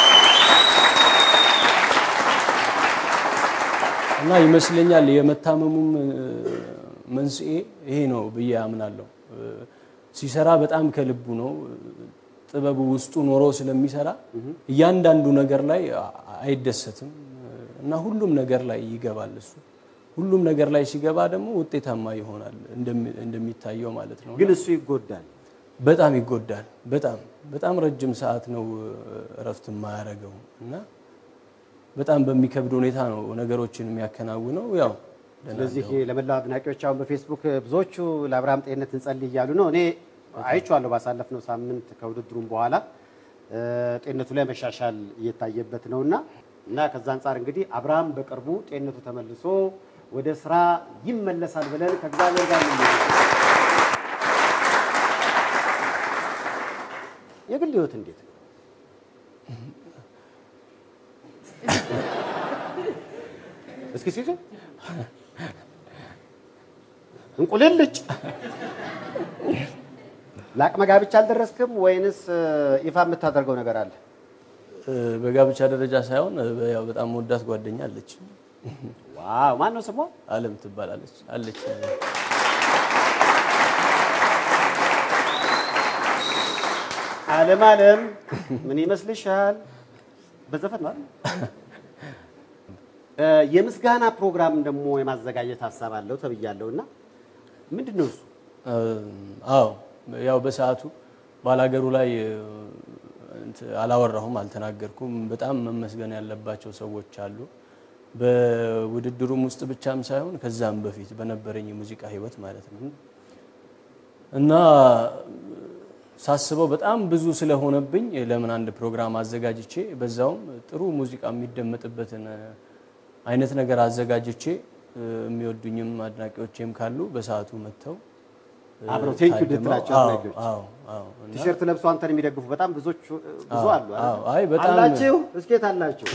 እና ይመስለኛል የመታመሙም እ፣ መንስኤ ይሄ ነው ብዬ አምናለሁ። እ፣ ሲሰራ በጣም ከልቡ ነው። ጥበቡ ውስጡ ኖሮ ስለሚሰራ እያንዳንዱ ነገር ላይ አ- አይደሰትም እና ሁሉም ነገር ላይ ይገባል እሱ ሁሉም ነገር ላይ ሲገባ ደግሞ ውጤታማ ይሆናል እንደሚ- እንደሚታየው ማለት ነው። ግን እሱ ይጎዳል። በጣም ይጎዳል። በጣም በጣም ረጅም ሰዓት ነው እ፣ እረፍት የማያደርገው እና በጣም በሚከብድ ሁኔታ ነው ነገሮችን የሚያከናውነው። ያው ደህና ስለዚህ ለመላው አድናቂዎች አሁን በፌስቡክ ብዙዎቹ ለአብርሃም ጤንነት እንጸልይ እያሉ ነው። እኔ አይቼዋለሁ ባሳለፍነው ሳምንት ከውድድሩም በኋላ እ፣ ጤንነቱ ላይ መሻሻል እየታየበት ነውና እና ከዛ አንጻር እንግዲህ አብርሃም በቅርቡ ጤንነቱ ተመልሶ ወደ ስራ ይመለሳል ብለን ከእግዚአብሔር ጋር ነው የግል ህይወት እንዴት ነው? እስኪ ሲሱ እንቁልልጭ ለአቅመ ጋብቻ አልደረስክም ወይንስ እ፣ ይፋ የምታደርገው ነገር አለ? እ፣ በጋብቻ ደረጃ ሳይሆን እ፣ ያው በጣም ወዳት ጓደኛ አለች። ዋው ማን ነው ስሟ? አለም ትባላለች አለች። አለም አለም ምን ይመስልሻል? በዘፈን ነው አይደል? እ፣ የምስጋና ፕሮግራም ደግሞ የማዘጋጀት ሀሳብ አለው ተብያለሁ እና ምንድን ነው እሱ? እ፣ አዎ ያው በሰዓቱ ባላገሩ ላይ እ፣ እንትን አላወራሁም፣ አልተናገርኩም። በጣም መመስገን ያለባቸው ሰዎች አሉ። በውድድሩም ውስጥ ብቻም ሳይሆን ከዛም በፊት በነበረኝ የሙዚቃ ህይወት ማለት ነው እና ሳስበው በጣም ብዙ ስለሆነብኝ ለምን አንድ ፕሮግራም አዘጋጅቼ በዛውም ጥሩ ሙዚቃ የሚደመጥበትን እ፣ አይነት ነገር አዘጋጅቼ እ፣ የሚወዱኝም አድናቂዎቼም ካሉ በሰዓቱ መጥተው እ፣ አብረው ቴንክ ዩ ታድመው- ልትላቸው አዎ፣ አድናቂዎች። አዎ፣ አዎ። እና ቲሸርት ለብሶ አንተን የሚደግፉ በጣም ብዙዎች ብዙ አሉ አይደል? አዎ፣ አይ በጣም አላችሁ እስኬት አላችሁ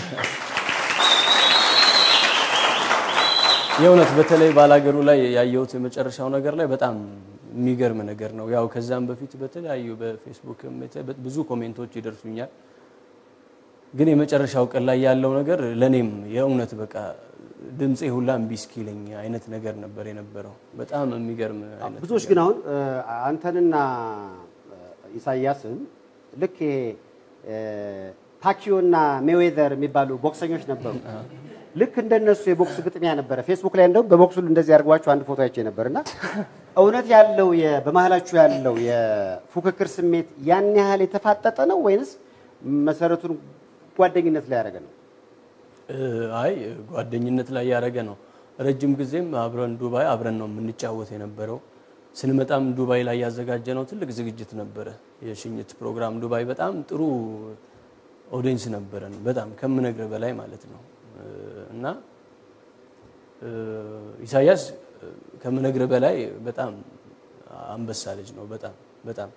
የእውነት በተለይ ባላገሩ ላይ ያየሁት የመጨረሻው ነገር ላይ በጣም የሚገርም ነገር ነው። ያው ከዛም በፊት በተለያዩ በፌስቡክም የተ- ብዙ ኮሜንቶች ይደርሱኛል። ግን የመጨረሻው ቀን ላይ ያለው ነገር ለእኔም የእውነት በቃ ድምፄ ሁላ እምቢ እስኪለኝ አይነት ነገር ነበር የነበረው። በጣም የሚገርም አይነት ብዙዎች ግን አሁን እ፣ አንተንና እ፣ ኢሳያስን ልክ ይሄ እ፣ ፓኪዮና ሜዌዘር የሚባሉ ቦክሰኞች ነበሩ። ልክ እንደነሱ የቦክስ ግጥሚያ ነበረ። ፌስቡክ ላይ እንደውም በቦክሱ እንደዚህ አድርጓችሁ አንድ ፎቶ አይቼ ነበር እና እውነት ያለው የ- በመሀላችሁ ያለው የፉክክር ስሜት ያን ያህል የተፋጠጠ ነው ወይንስ መሰረቱን ጓደኝነት ላይ ያደረገ ነው? እ፣ አይ ጓደኝነት ላይ ያደረገ ነው። ረጅም ጊዜም አብረን ዱባይ አብረን ነው የምንጫወት የነበረው። ስንመጣም ዱባይ ላይ ያዘጋጀነው ትልቅ ዝግጅት ነበረ፣ የሽኝት ፕሮግራም ዱባይ። በጣም ጥሩ ኦዲየንስ ነበረን፣ በጣም ከምነግር በላይ ማለት ነው። እ፣ እና እ፣ ኢሳያስ እ፣ ከምነግር በላይ በጣም አንበሳ ልጅ ነው። በጣም በጣም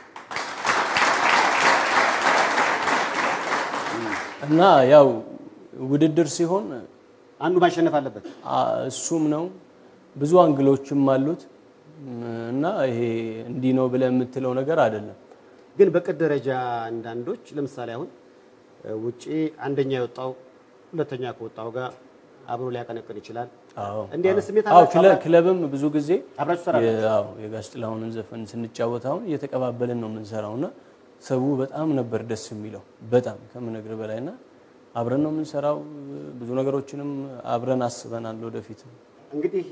እና ያው ውድድር ሲሆን አንዱ ማሸነፍ አለበት። አ- እሱም ነው ብዙ አንግሎችም አሉት እና ይሄ እንዲህ ነው ብለህ የምትለው ነገር አይደለም። ግን በቅድ ደረጃ አንዳንዶች ለምሳሌ አሁን እ፣ ውጪ አንደኛ የወጣው ሁለተኛ ከወጣው ጋር አብሮ ሊያቀነቅን ይችላል። አዎ እንዲህ አይነት ስሜት አዎ፣ አላችሁ? ክለ- ክለብም ብዙ ጊዜ አብራችሁ ትሰራላችሁ? የ- አዎ የጋሽ ጥላሁንን ዘፈን ስንጫወት አሁን እየተቀባበልን ነው የምንሰራው እና ሰው በጣም ነበር ደስ የሚለው በጣም ከምነግር በላይ እና አብረን ነው የምንሰራው። ብዙ ነገሮችንም አብረን አስበናል ወደፊት እንግዲህ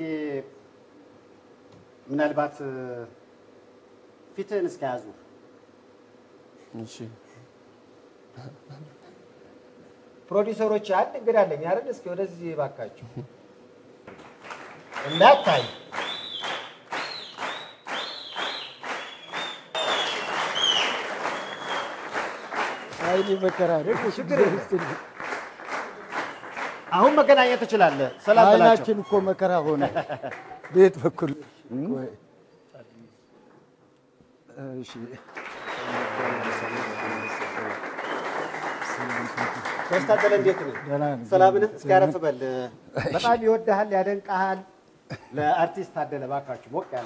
ምናልባት ፊትህን እስከያዙ እሺ ፕሮዲውሰሮች አንድ እንግዳ አለኝ አይደል? እስኪ ወደዚህ ባካችሁ እንዳታይ አይኔ መከራ አይደል? ችግር የለም። አሁን መገናኘት ትችላለህ። ሰላም በላቸው። አይናችን እኮ መከራ ሆነ። ቤት በኩል ቆይ። እሺ ጋሽ ታደለ እንዴት ነህ? ደህና ነኝ። ሰላም ነህ? እስኪ አረፍ በል። በጣም ይወድሃል፣ ያደንቀሃል። ለአርቲስት ታደለ ባካችሁ ሞቅ ያለ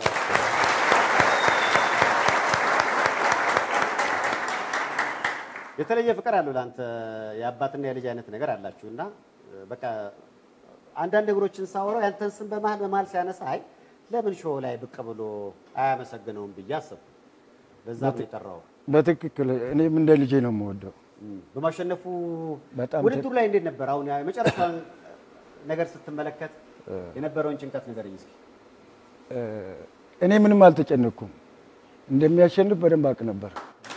የተለየ ፍቅር አለው ለአንተ የአባትና የልጅ አይነት ነገር አላችሁ እና በቃ አንዳንድ ነገሮችን ሳወራው ያንተን ስም በመሀል በመሀል ሲያነሳ አይ ለምን ሾው ላይ ብቅ ብሎ አያመሰግነውም ብዬ አሰብኩ። በዛ ነው የጠራው። በትክክል እኔም እንደ ልጄ ነው የምወደው። በማሸነፉ በጣም ውድድሩ ላይ እንዴት ነበር? አሁን የመጨረሻውን ነገር ስትመለከት የነበረውን ጭንቀት ንገረኝ እስኪ። እኔ ምንም አልተጨነኩም። እንደሚያሸንፍ በደንብ አውቅ ነበር።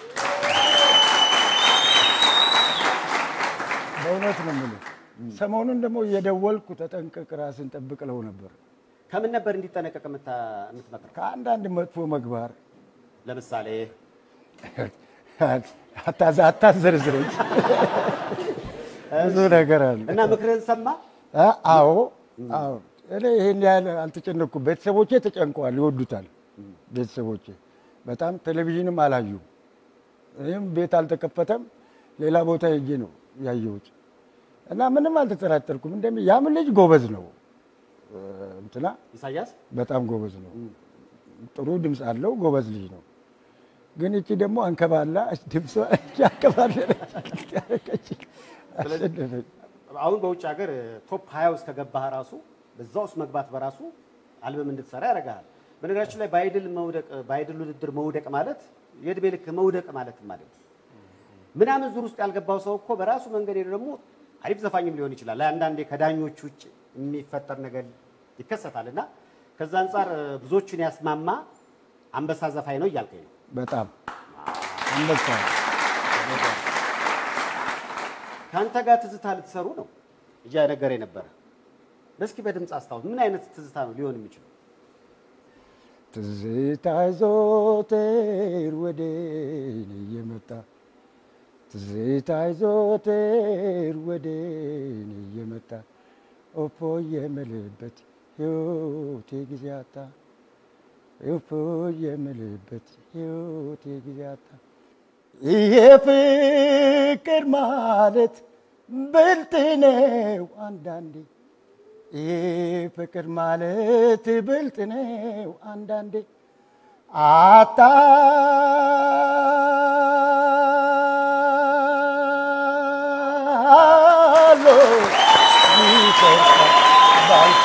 በእውነት ነው የምልህ። ሰሞኑን ደግሞ እየደወልኩ ተጠንቀቅ፣ ራስን ጠብቅ እለው ነበር። ከምን ነበር እንዲጠነቀቅ የምታ- የምትመክረው? ከአንዳንድ መጥፎ ምግባር ለምሳሌ አታዛ- አታዘርዝረኝ። ብዙ ነገር አለ። እና ምክርህን ሰማ? አ- አዎ አዎ። እኔ ይሄን ያህል አልተጨነኩም። ቤተሰቦቼ ተጨንቀዋል፣ ይወዱታል። ቤተሰቦቼ በጣም ቴሌቪዥንም አላዩም። እኔም ቤት አልተከፈተም፣ ሌላ ቦታ ሄጄ ነው ያየሁት እና ምንም አልተጠራጠርኩም። እንደሚ ያም ልጅ ጎበዝ ነው እ፣ እንትና ኢሳያስ በጣም ጎበዝ ነው። ጥሩ ድምፅ አለው። ጎበዝ ልጅ ነው። ግን እቺ ደግሞ አንከባላ ድምጿ ያንከባለለች ያደረገች አሸነፈች። አሁን በውጭ ሀገር ቶፕ ሀያ ውስጥ ከገባህ ራሱ በዛ ውስጥ መግባት በራሱ አልበም እንድትሰራ ያደርግሃል። በነገራችን ላይ በአይድል መውደቅ በአይድል ውድድር መውደቅ ማለት የእድሜ ልክ መውደቅ ማለት ማለት ነው። ምናምን ዙር ውስጥ ያልገባው ሰው እኮ በራሱ መንገድ ሄዶ ደግሞ አሪፍ ዘፋኝም ሊሆን ይችላል። አንዳንዴ ከዳኞች ውጭ የሚፈጠር ነገር ይከሰታል እና ከዛ አንጻር ብዙዎቹን ያስማማ አንበሳ ዘፋኝ ነው እያልከኝ ነው። በጣም አንበሳ ከአንተ ጋር ትዝታ ልትሰሩ ነው እያነገረ ነበረ። እስኪ በድምፅ አስታውስ። ምን አይነት ትዝታ ነው ሊሆን የሚችለው? ትዝታ ይዞትር ወደ እኔ እየመጣ ትዝታ ይዞትር ወደ እኔ እየመጣ ኦፖ የምልበት ሕይወቴ ጊዜ አጣ ኦፖ የምልበት ሕይወቴ ጊዜ አጣ ይሄ ፍቅር ማለት ብልጥ ነው አንዳንዴ ይሄ ፍቅር ማለት ብልጥ ነው አንዳንዴ አታሎ ይሰርቃል ባልታ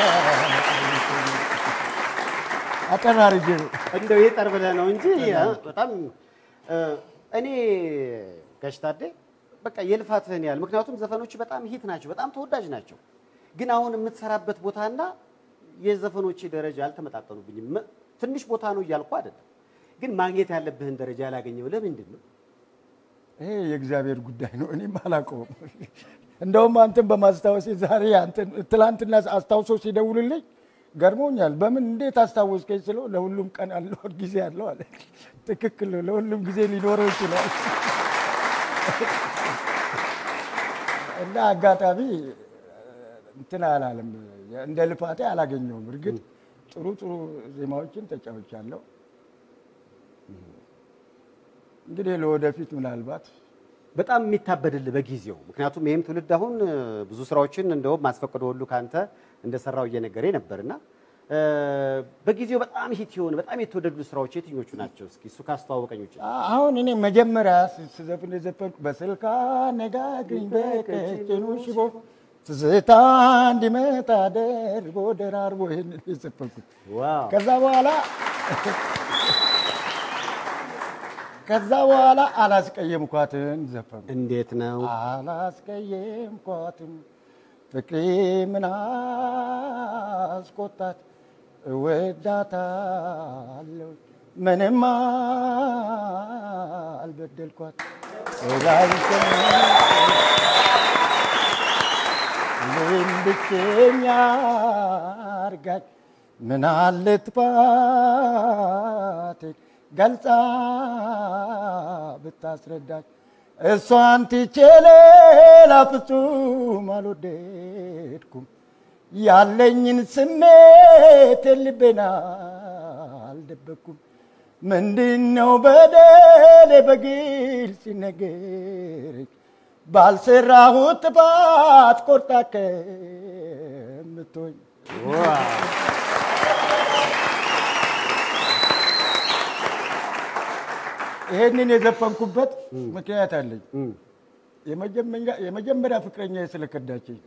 አጠር አድርጌ ነው። እንደው ይጠር ብለህ ነው እንጂ በጣም እ፣ እኔ ጋሽ ታዴ በቃ የልፋትህን ያህል ምክንያቱም ዘፈኖች በጣም ሂት ናቸው፣ በጣም ተወዳጅ ናቸው። ግን አሁን የምትሰራበት ቦታና የዘፈኖች ደረጃ አልተመጣጠኑብኝም። መ- ትንሽ ቦታ ነው እያልኩ አይደለም፣ ግን ማግኘት ያለብህን ደረጃ ያላገኘው ለምንድን ነው? ይሄ የእግዚአብሔር ጉዳይ ነው። እኔም አላውቀውም። እንደውም አንተን በማስታወሴ ዛሬ አንተን ትላንትና አስታውሶ ሲደውልልኝ ገርሞኛል። በምን እንዴት አስታወስከኝ ስለው ለሁሉም ቀን አለው ጊዜ አለው አለ። ትክክል ነው። ለሁሉም ጊዜ ሊኖረው ይችላል እና አጋጣሚ እንትን አላለም። እንደ ልፋቴ አላገኘውም። እርግጥ ጥሩ ጥሩ ዜማዎችን ተጫውቻለሁ። እንግዲህ ለወደፊት ምናልባት በጣም የሚታበድልህ በጊዜው ምክንያቱም ይህም ትውልድ አሁን እ፣ ብዙ ስራዎችን እንደውም ማስፈቅዶ ሁሉ ከአንተ እንደሰራው እየነገረ ነበርና እ፣ በጊዜው በጣም ሂት የሆኑ በጣም የተወደዱ ስራዎች የትኞቹ ናቸው? እስኪ እሱ ካስተዋወቀኝ ውጭ አሁን እኔ መጀመሪያ ስ- ስዘፍን የዘፈንኩ በስልካ ነጋግኝ በቀጭኑ ሽቦ ትዝታ እንዲመጣ ደርቦ ደራርቦ ይህንን የዘፈንኩት ዋው ከዛ በኋላ ከዛ በኋላ አላስቀየምኳትን ዘፈኑ። እንዴት ነው? አላስቀየምኳትም ፍቅሬ ምን አስቆጣት እወዳታለሁ ምንም አልበደልኳት እኔም ብቸኛ አርጋኝ ምን አለ ጥፋቴን ገልጻ ብታስረዳኝ እሷን ትቼ ሌላ ፍጹም አልወደድኩም። ያለኝን ስሜት ልቤና አልደበኩም። ምንድነው በደሌ በግልጽ ሲነገረኝ ባልሰራሁት ጥፋት ቆርጣ ከምትሆኝ ይሄንን የዘፈንኩበት ምክንያት አለኝ። የመጀመሪያ- የመጀመሪያ ፍቅረኛ ስለከዳችኝ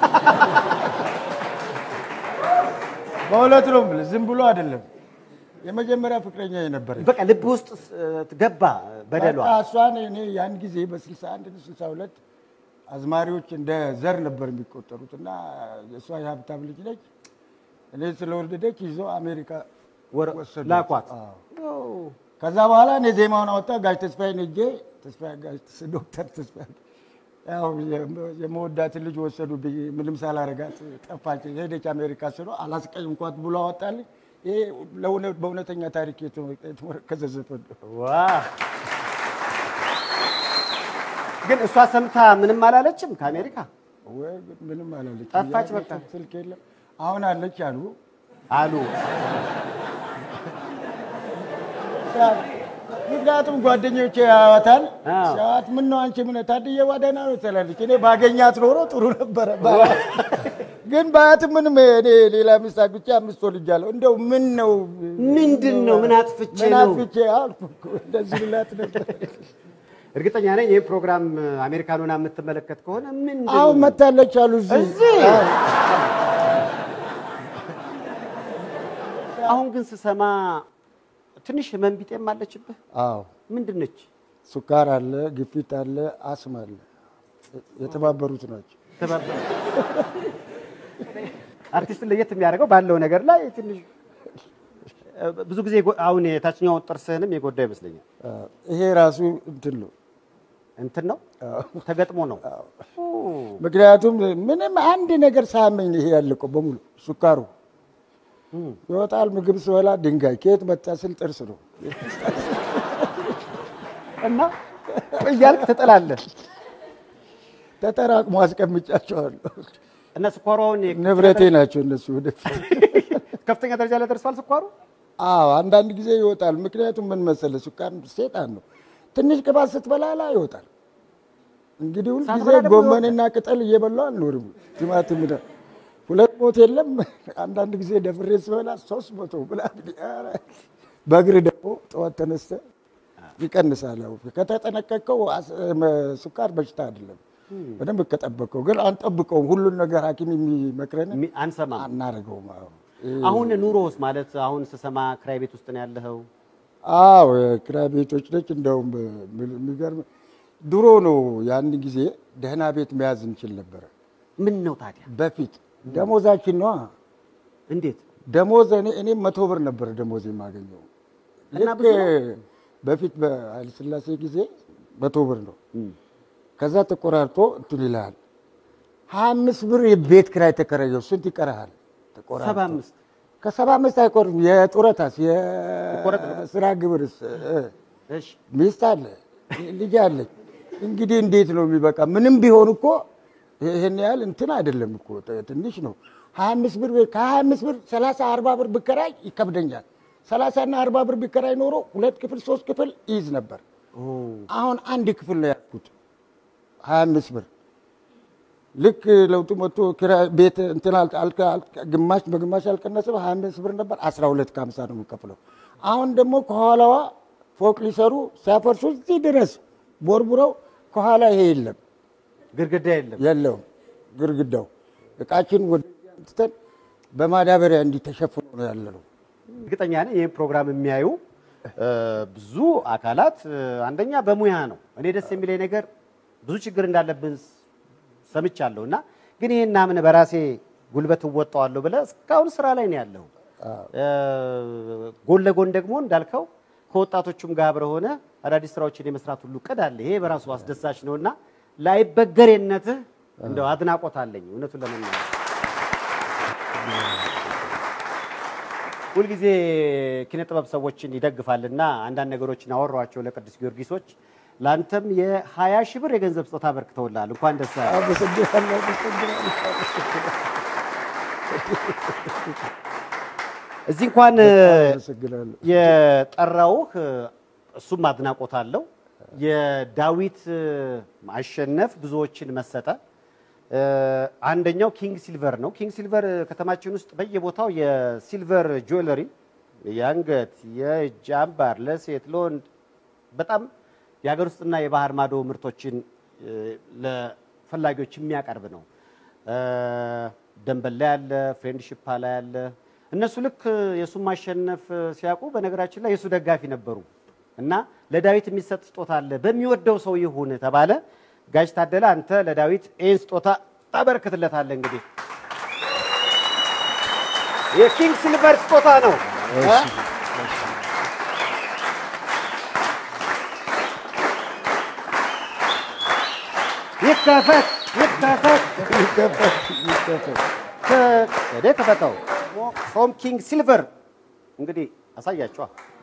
በሁለት ነው የምልህ፣ ዝም ብሎ አይደለም። የመጀመሪያ ፍቅረኛ የነበረች በቃ ልብ ውስጥ ስ- ገባ በደሏ። በቃ እሷን እኔ ያን ጊዜ በ61 62 አዝማሪዎች እንደ ዘር ነበር የሚቆጠሩት እና እሷ የሀብታም ልጅ ነች። እኔ ስለወለደች ይዞ አሜሪካ ወረ- ወሰዷት። ላኳት። አዎ። ከዛ በኋላ እኔ ዜማውን አወጣ ጋሽ ተስፋዬን ሄጄ ተስፋዬ ጋሽ ዶክተር ተስፋዬ ያው የም- የመወዳትን ልጅ ወሰዱብኝ። ምንም ሳላረጋት ጠፋች፣ ሄደች አሜሪካ ስሎ አላስቀይምኳት ብሎ አወጣልኝ። ይሄ ለእውነ- በእውነተኛ ታሪክ የተ- የተመረከዘ ዘፈን ነው። ዋ ግን እሷ ሰምታ ምንም አላለችም ከአሜሪካ ወይ ምንም አላለች። ጠፋች ያ- በቃ። ስልክ የለም አሁን አለች አሉ። አሉ። ምክንያቱም ጓደኞቼ ያዋታል አዎ። ሲያዋት ምን ነው አንቺ ምን ታድዬ ዋደና ነው ትላለች። እኔ ባገኛት ኖሮ ጥሩ ነበረ። ባ- ግን ባያት ምንም እኔ ሌላ ሚስት አግብቼ አምስት ወልጃለሁ። እንደው ምን ነው ምንድን ነው? ምን አጥፍቼ ምን ነው? አጥፍቼ አልኩ እኮ እንደዚህ ልላት ነበር። እርግጠኛ ነኝ ይህ ፕሮግራም አሜሪካን ሆና የምትመለከት ከሆነ ምን አሁን መታለች አሉ እዚህ እዚህ? አዎ። አሁን ግን ስሰማ ትንሽ ህመም ቢጤም አለችብህ። አዎ ምንድን ነች? ሱካር አለ፣ ግፊት አለ፣ አስም አለ። የተባበሩት ናቸው። ተባባ- አርቲስትን ለየት የሚያደርገው ባለው ነገር ላይ ትንሽ ብዙ ጊዜ ጎ- አሁን የታችኛው ጥርስህንም የጎዳው ይመስለኛል። አዎ። ይሄ ራሱ እንትን ነው። እንትን ነው ተገጥሞ ነው። ኦ፣ ምክንያቱም ምንም አንድ ነገር ሳያመኝ ይሄ ያለቀው በሙሉ ሱካሩ ይወጣል። ምግብ ስበላ ድንጋይ ከየት መጣ ስል ጥርስ ነው። እና እያልክ ትጥላለህ ተጠራቅሞ አስቀምጫቸዋለሁ። እና ስኳሯውን ንብረቴ ናቸው እነሱ ወደፊት። ከፍተኛ ደረጃ ላይ ደርሷል ስኳሩ። አዎ አንዳንድ ጊዜ ይወጣል። ምክንያቱም ምን መሰለህ ሱካር ሴጣን ነው። ትንሽ ቅባት ስትበላ ላይ ይወጣል። እንግዲህ ሁልጊዜ ሳትበላ ደግሞ ጎመንና ቅጠል እየበላሁ አልኖርም። ቲማቲም ደ- ሁለት ሞት የለም። አንዳንድ ጊዜ ደፍሬ ስበላ ሶስት መቶ ብላ ኧረ፣ በእግር ደግሞ ጠዋት ተነስተህ ይቀንሳል። ያው ከተጠነቀቀው አስ- መ- ስኳር በሽታ አይደለም። በደንብ ከጠበቀው ግን አንጠብቀውም። ሁሉን ነገር ሐኪም የሚመክረን ሚ- አንሰማም። አናደርገውም። አዎ አሁን ኑሮስ ማለት አሁን ስሰማ ክራይ ቤት ውስጥ ነው ያለኸው። አዎ የኪራይ ቤቶች ነች። እንደውም የሚገርም ድሮ ነው ያን ጊዜ ደህና ቤት መያዝ እንችል ነበረ። ምን ነው ታዲያ? በፊት ደሞዛችን ነዋ። እንዴት ደሞዝ እኔ እኔም መቶ ብር ነበረ ደሞዝ የማገኘው እና ልክ ብዙ በፊት በኃይለሥላሴ ጊዜ መቶ ብር ነው። ከዛ ተቆራርጦ እንትን ይልሃል። ሀያ አምስት ብር የቤት ኪራይ ተከራየው ስንት ይቀርሃል? ተቆራርጦ ሰባ አምስት ከሰባ አምስት አይቆርም። የጡረታስ ይቆረጥ የስራ ግብርስ እ እሺ ሚስት አለ ልጅ አለች። እንግዲህ እንዴት ነው የሚበቃ? ምንም ቢሆን እኮ ይህን ያህል እንትን አይደለም እኮ ት- ትንሽ ነው። ሀያ አምስት ብር ከሀያ አምስት ብር ሰላሳ አርባ ብር ብከራይ ይከብደኛል። ሰላሳ እና አርባ ብር ብከራይ ኖሮ ሁለት ክፍል ሶስት ክፍል ይይዝ ነበር። አሁን አንድ ክፍል ነው ያልኩት ሀያ አምስት ብር ልክ ለውጡ መጥቶ ኪራይ ቤት እንትን አል- አልከ- አልከ- ግማሽ በግማሽ አልቀነስም። ሀያ አምስት ብር ነበር አስራ ሁለት ከሀምሳ ነው የምከፍለው። አሁን ደግሞ ከኋላዋ ፎቅ ሊሰሩ ሲያፈርሱ እዚህ ድረስ ቦርቡረው ከኋላ ይሄ የለም ግድግዳ የለም። የለውም ግርግዳው እቃችን ወደ ትተን በማዳበሪያ እንዲህ ተሸፍኖ ነው ያለ ነው። እርግጠኛ ነኝ ይህን ፕሮግራም የሚያዩ እ፣ ብዙ አካላት እ፣ አንደኛ በሙያ ነው። እኔ ደስ የሚለኝ ነገር ብዙ ችግር እንዳለብን ስ- ሰምቻለሁ እና ግን ይህን አምነህ በራሴ ጉልበት እወጣዋለሁ ብለህ እስካሁን ስራ ላይ ነው ያለው። እ፣ ጎን ለጎን ደግሞ እንዳልከው ከወጣቶቹም ጋር አብረህ ሆነህ አዳዲስ ስራዎችን የመስራት ሁሉ እቅድ አለ። ይሄ በራሱ አስደሳች ነውና ላይበገሬነትህ እንደው አድናቆት አለኝ እውነቱን ለመናገር ሁልጊዜ ኪነ ጥበብ ሰዎችን ይደግፋልና አንዳንድ ነገሮችን አወሯቸው ለቅዱስ ጊዮርጊሶች። ለአንተም የ20 ሺህ ብር የገንዘብ ስጦታ አበርክተውልሃል። እንኳን ደስ ያለህ። አመሰግናለሁ፣ አመሰግናለሁ፣ አመሰግናለሁ። እዚህ እንኳን አመሰግናለሁ። የጠራውህ እሱም አድናቆት አለው። የዳዊት ማሸነፍ ብዙዎችን መሰጠ። አንደኛው ኪንግ ሲልቨር ነው። ኪንግ ሲልቨር ከተማችን ውስጥ በየቦታው የሲልቨር ጁዌለሪ የአንገት፣ የእጅ አምባር ለሴት ለወንድ በጣም የሀገር ውስጥና የባህር ማዶ ምርቶችን እ፣ ለፈላጊዎች የሚያቀርብ ነው። እ፣ ደንበል ላይ ያለ፣ ፍሬንድሺፕ ላይ ያለ እነሱ ልክ የእሱን ማሸነፍ ሲያውቁ በነገራችን ላይ የእሱ ደጋፊ ነበሩ እና ለዳዊት የሚሰጥ ስጦታ አለ በሚወደው ሰው ይሁን ተባለ። ጋሽ ታደለ አንተ ለዳዊት ይህን ስጦታ ታበረክትለታለህ። እንግዲህ የኪንግ ሲልቨር ስጦታ ነው። እ? ይከፈት ይከፈት ይከፈት፣ ይከፈት። ከደ ከፈተው ፍሮም ኪንግ ሲልቨር እንግዲህ አሳያቸዋ።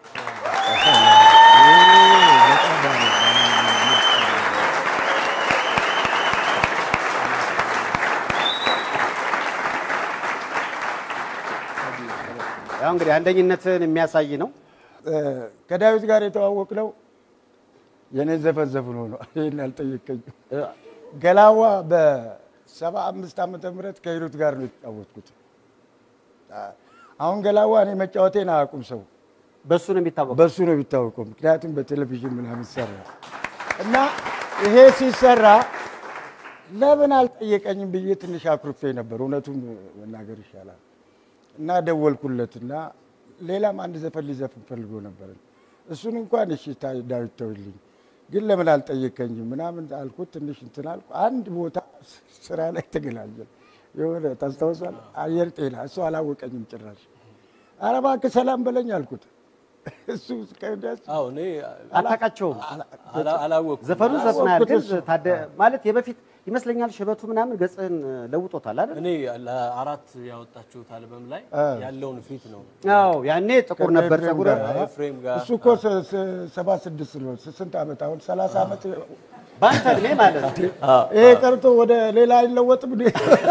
ያው እንግዲህ አንደኝነትን የሚያሳይ ነው። ከዳዊት ጋር የተዋወቅነው የኔ ዘፈን ዘፍኖ ነው። ይህን አልጠየቀኝም። ገላዋ በሰባ አምስት ዓመተ ምህረት ከሂሩት ጋር ነው የተጫወትኩት። አሁን ገላዋ እኔ መጫወቴን አያውቁም ሰው በሱ ነው የሚታወቀው። በሱ ነው የሚታወቀው። ምክንያቱም በቴሌቪዥን ምናምን ይሰራ እና ይሄ ሲሰራ ለምን አልጠየቀኝም ብዬ ትንሽ አኩርፌ ነበር። እውነቱን መናገር ይሻላል እና ደወልኩለት እና ሌላም አንድ ዘፈን ሊዘፍን ፈልጎ ነበር። እሱን እንኳን እሺ ታ- ዳዊት ተውልኝ፣ ግን ለምን አልጠየቀኝም ምናምን አልኩት። ትንሽ እንትን አልኩ። አንድ ቦታ ስራ ላይ ተገናኘን። የሆነ ታስታውሳለህ? አየር ጤና እሱ አላወቀኝም ጭራሽ። ኧረ እባክህ ሰላም በለኝ አልኩት። እሱ ከደስ አዎ እኔ አታውቃቸውም። አላ- አላወቅኩም። ዘፈኑን ዘፍናል፣ ግን አወቅኩት እሱ። ታደ ማለት የበፊት ይመስለኛል ሽበቱ ምናምን ገጽህን ለውጦታል አይደል? እኔ ለአራት ያወጣችሁት አልበም ላይ ያለውን ፊት ነው አዎ ያኔ ጥቁር ነበር ከኤፍሬም ጸጉር። ጋር። ኤፍሬም ጋር እሱ እኮ ሰ- ሰ- ሰባ ስድስት ነው። ስንት ዓመት አሁን ሰላሳ ዓመት በአንተ እድሜ ማለት ነው። ይሄ ቀርቶ ወደ ሌላ አይለወጥም እንዴ?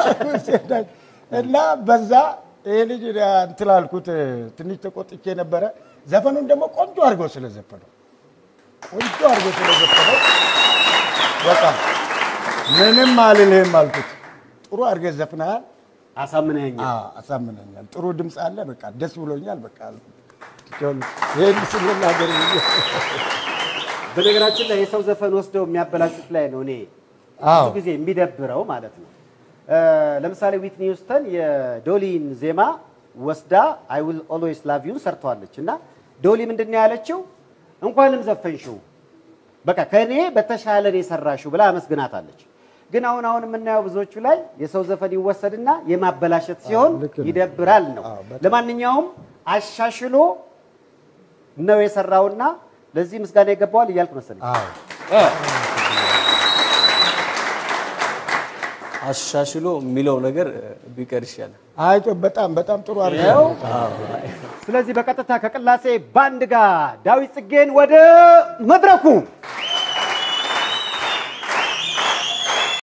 እና በዛ ይሄ ልጅ እንትን አልኩት። ትንሽ ተቆጥቼ ነበረ። ዘፈኑን ደግሞ ቆንጆ አድርገው ስለዘፈነው ቆንጆ አድርገው ስለዘፈነው በቃ ምንም አልልህም አልኩት። ጥሩ አድርገህ ዘፍነሃል፣ አሳምነኸኛል። አዎ፣ አሳምነኛል። ጥሩ ድምፅ አለ። በቃ ደስ ብሎኛል። በቃ ይህን ስንናገር በነገራችን ላይ የሰው ዘፈን ወስደው የሚያበላሹት ላይ ነው እኔ አዎ ብዙ ጊዜ የሚደብረው ማለት ነው። እ፣ ለምሳሌ ዊትኒ ሂውስተን የዶሊን ዜማ ወስዳ አይ ዊል ኦልዌይስ ላቭ ዩን ሰርተዋለች እና ዶሊ ምንድን ነው ያለችው? እንኳንም ዘፈንሽው በቃ ከእኔ በተሻለ ነው የሰራሽው ብላ አመስግናታለች። ግን አሁን አሁን የምናየው ብዙዎቹ ላይ የሰው ዘፈን ይወሰድና የማበላሸት ሲሆን ልክ ነው። ይደብራል ነው። አዎ፣ በጣም። ለማንኛውም አሻሽሎ ነው የሰራውና ለዚህ ምስጋና ይገባዋል እያልክ መሰለኝ። አዎ አሻሽሎ የሚለው ነገር እ፣ ቢቀር ይሻላል። አይቶ በጣም በጣም ጥሩ አድርገህ ይኸው ስለዚህ በቀጥታ ከቅላሴ ባንድ ጋር ዳዊት ጽጌን ወደ መድረኩ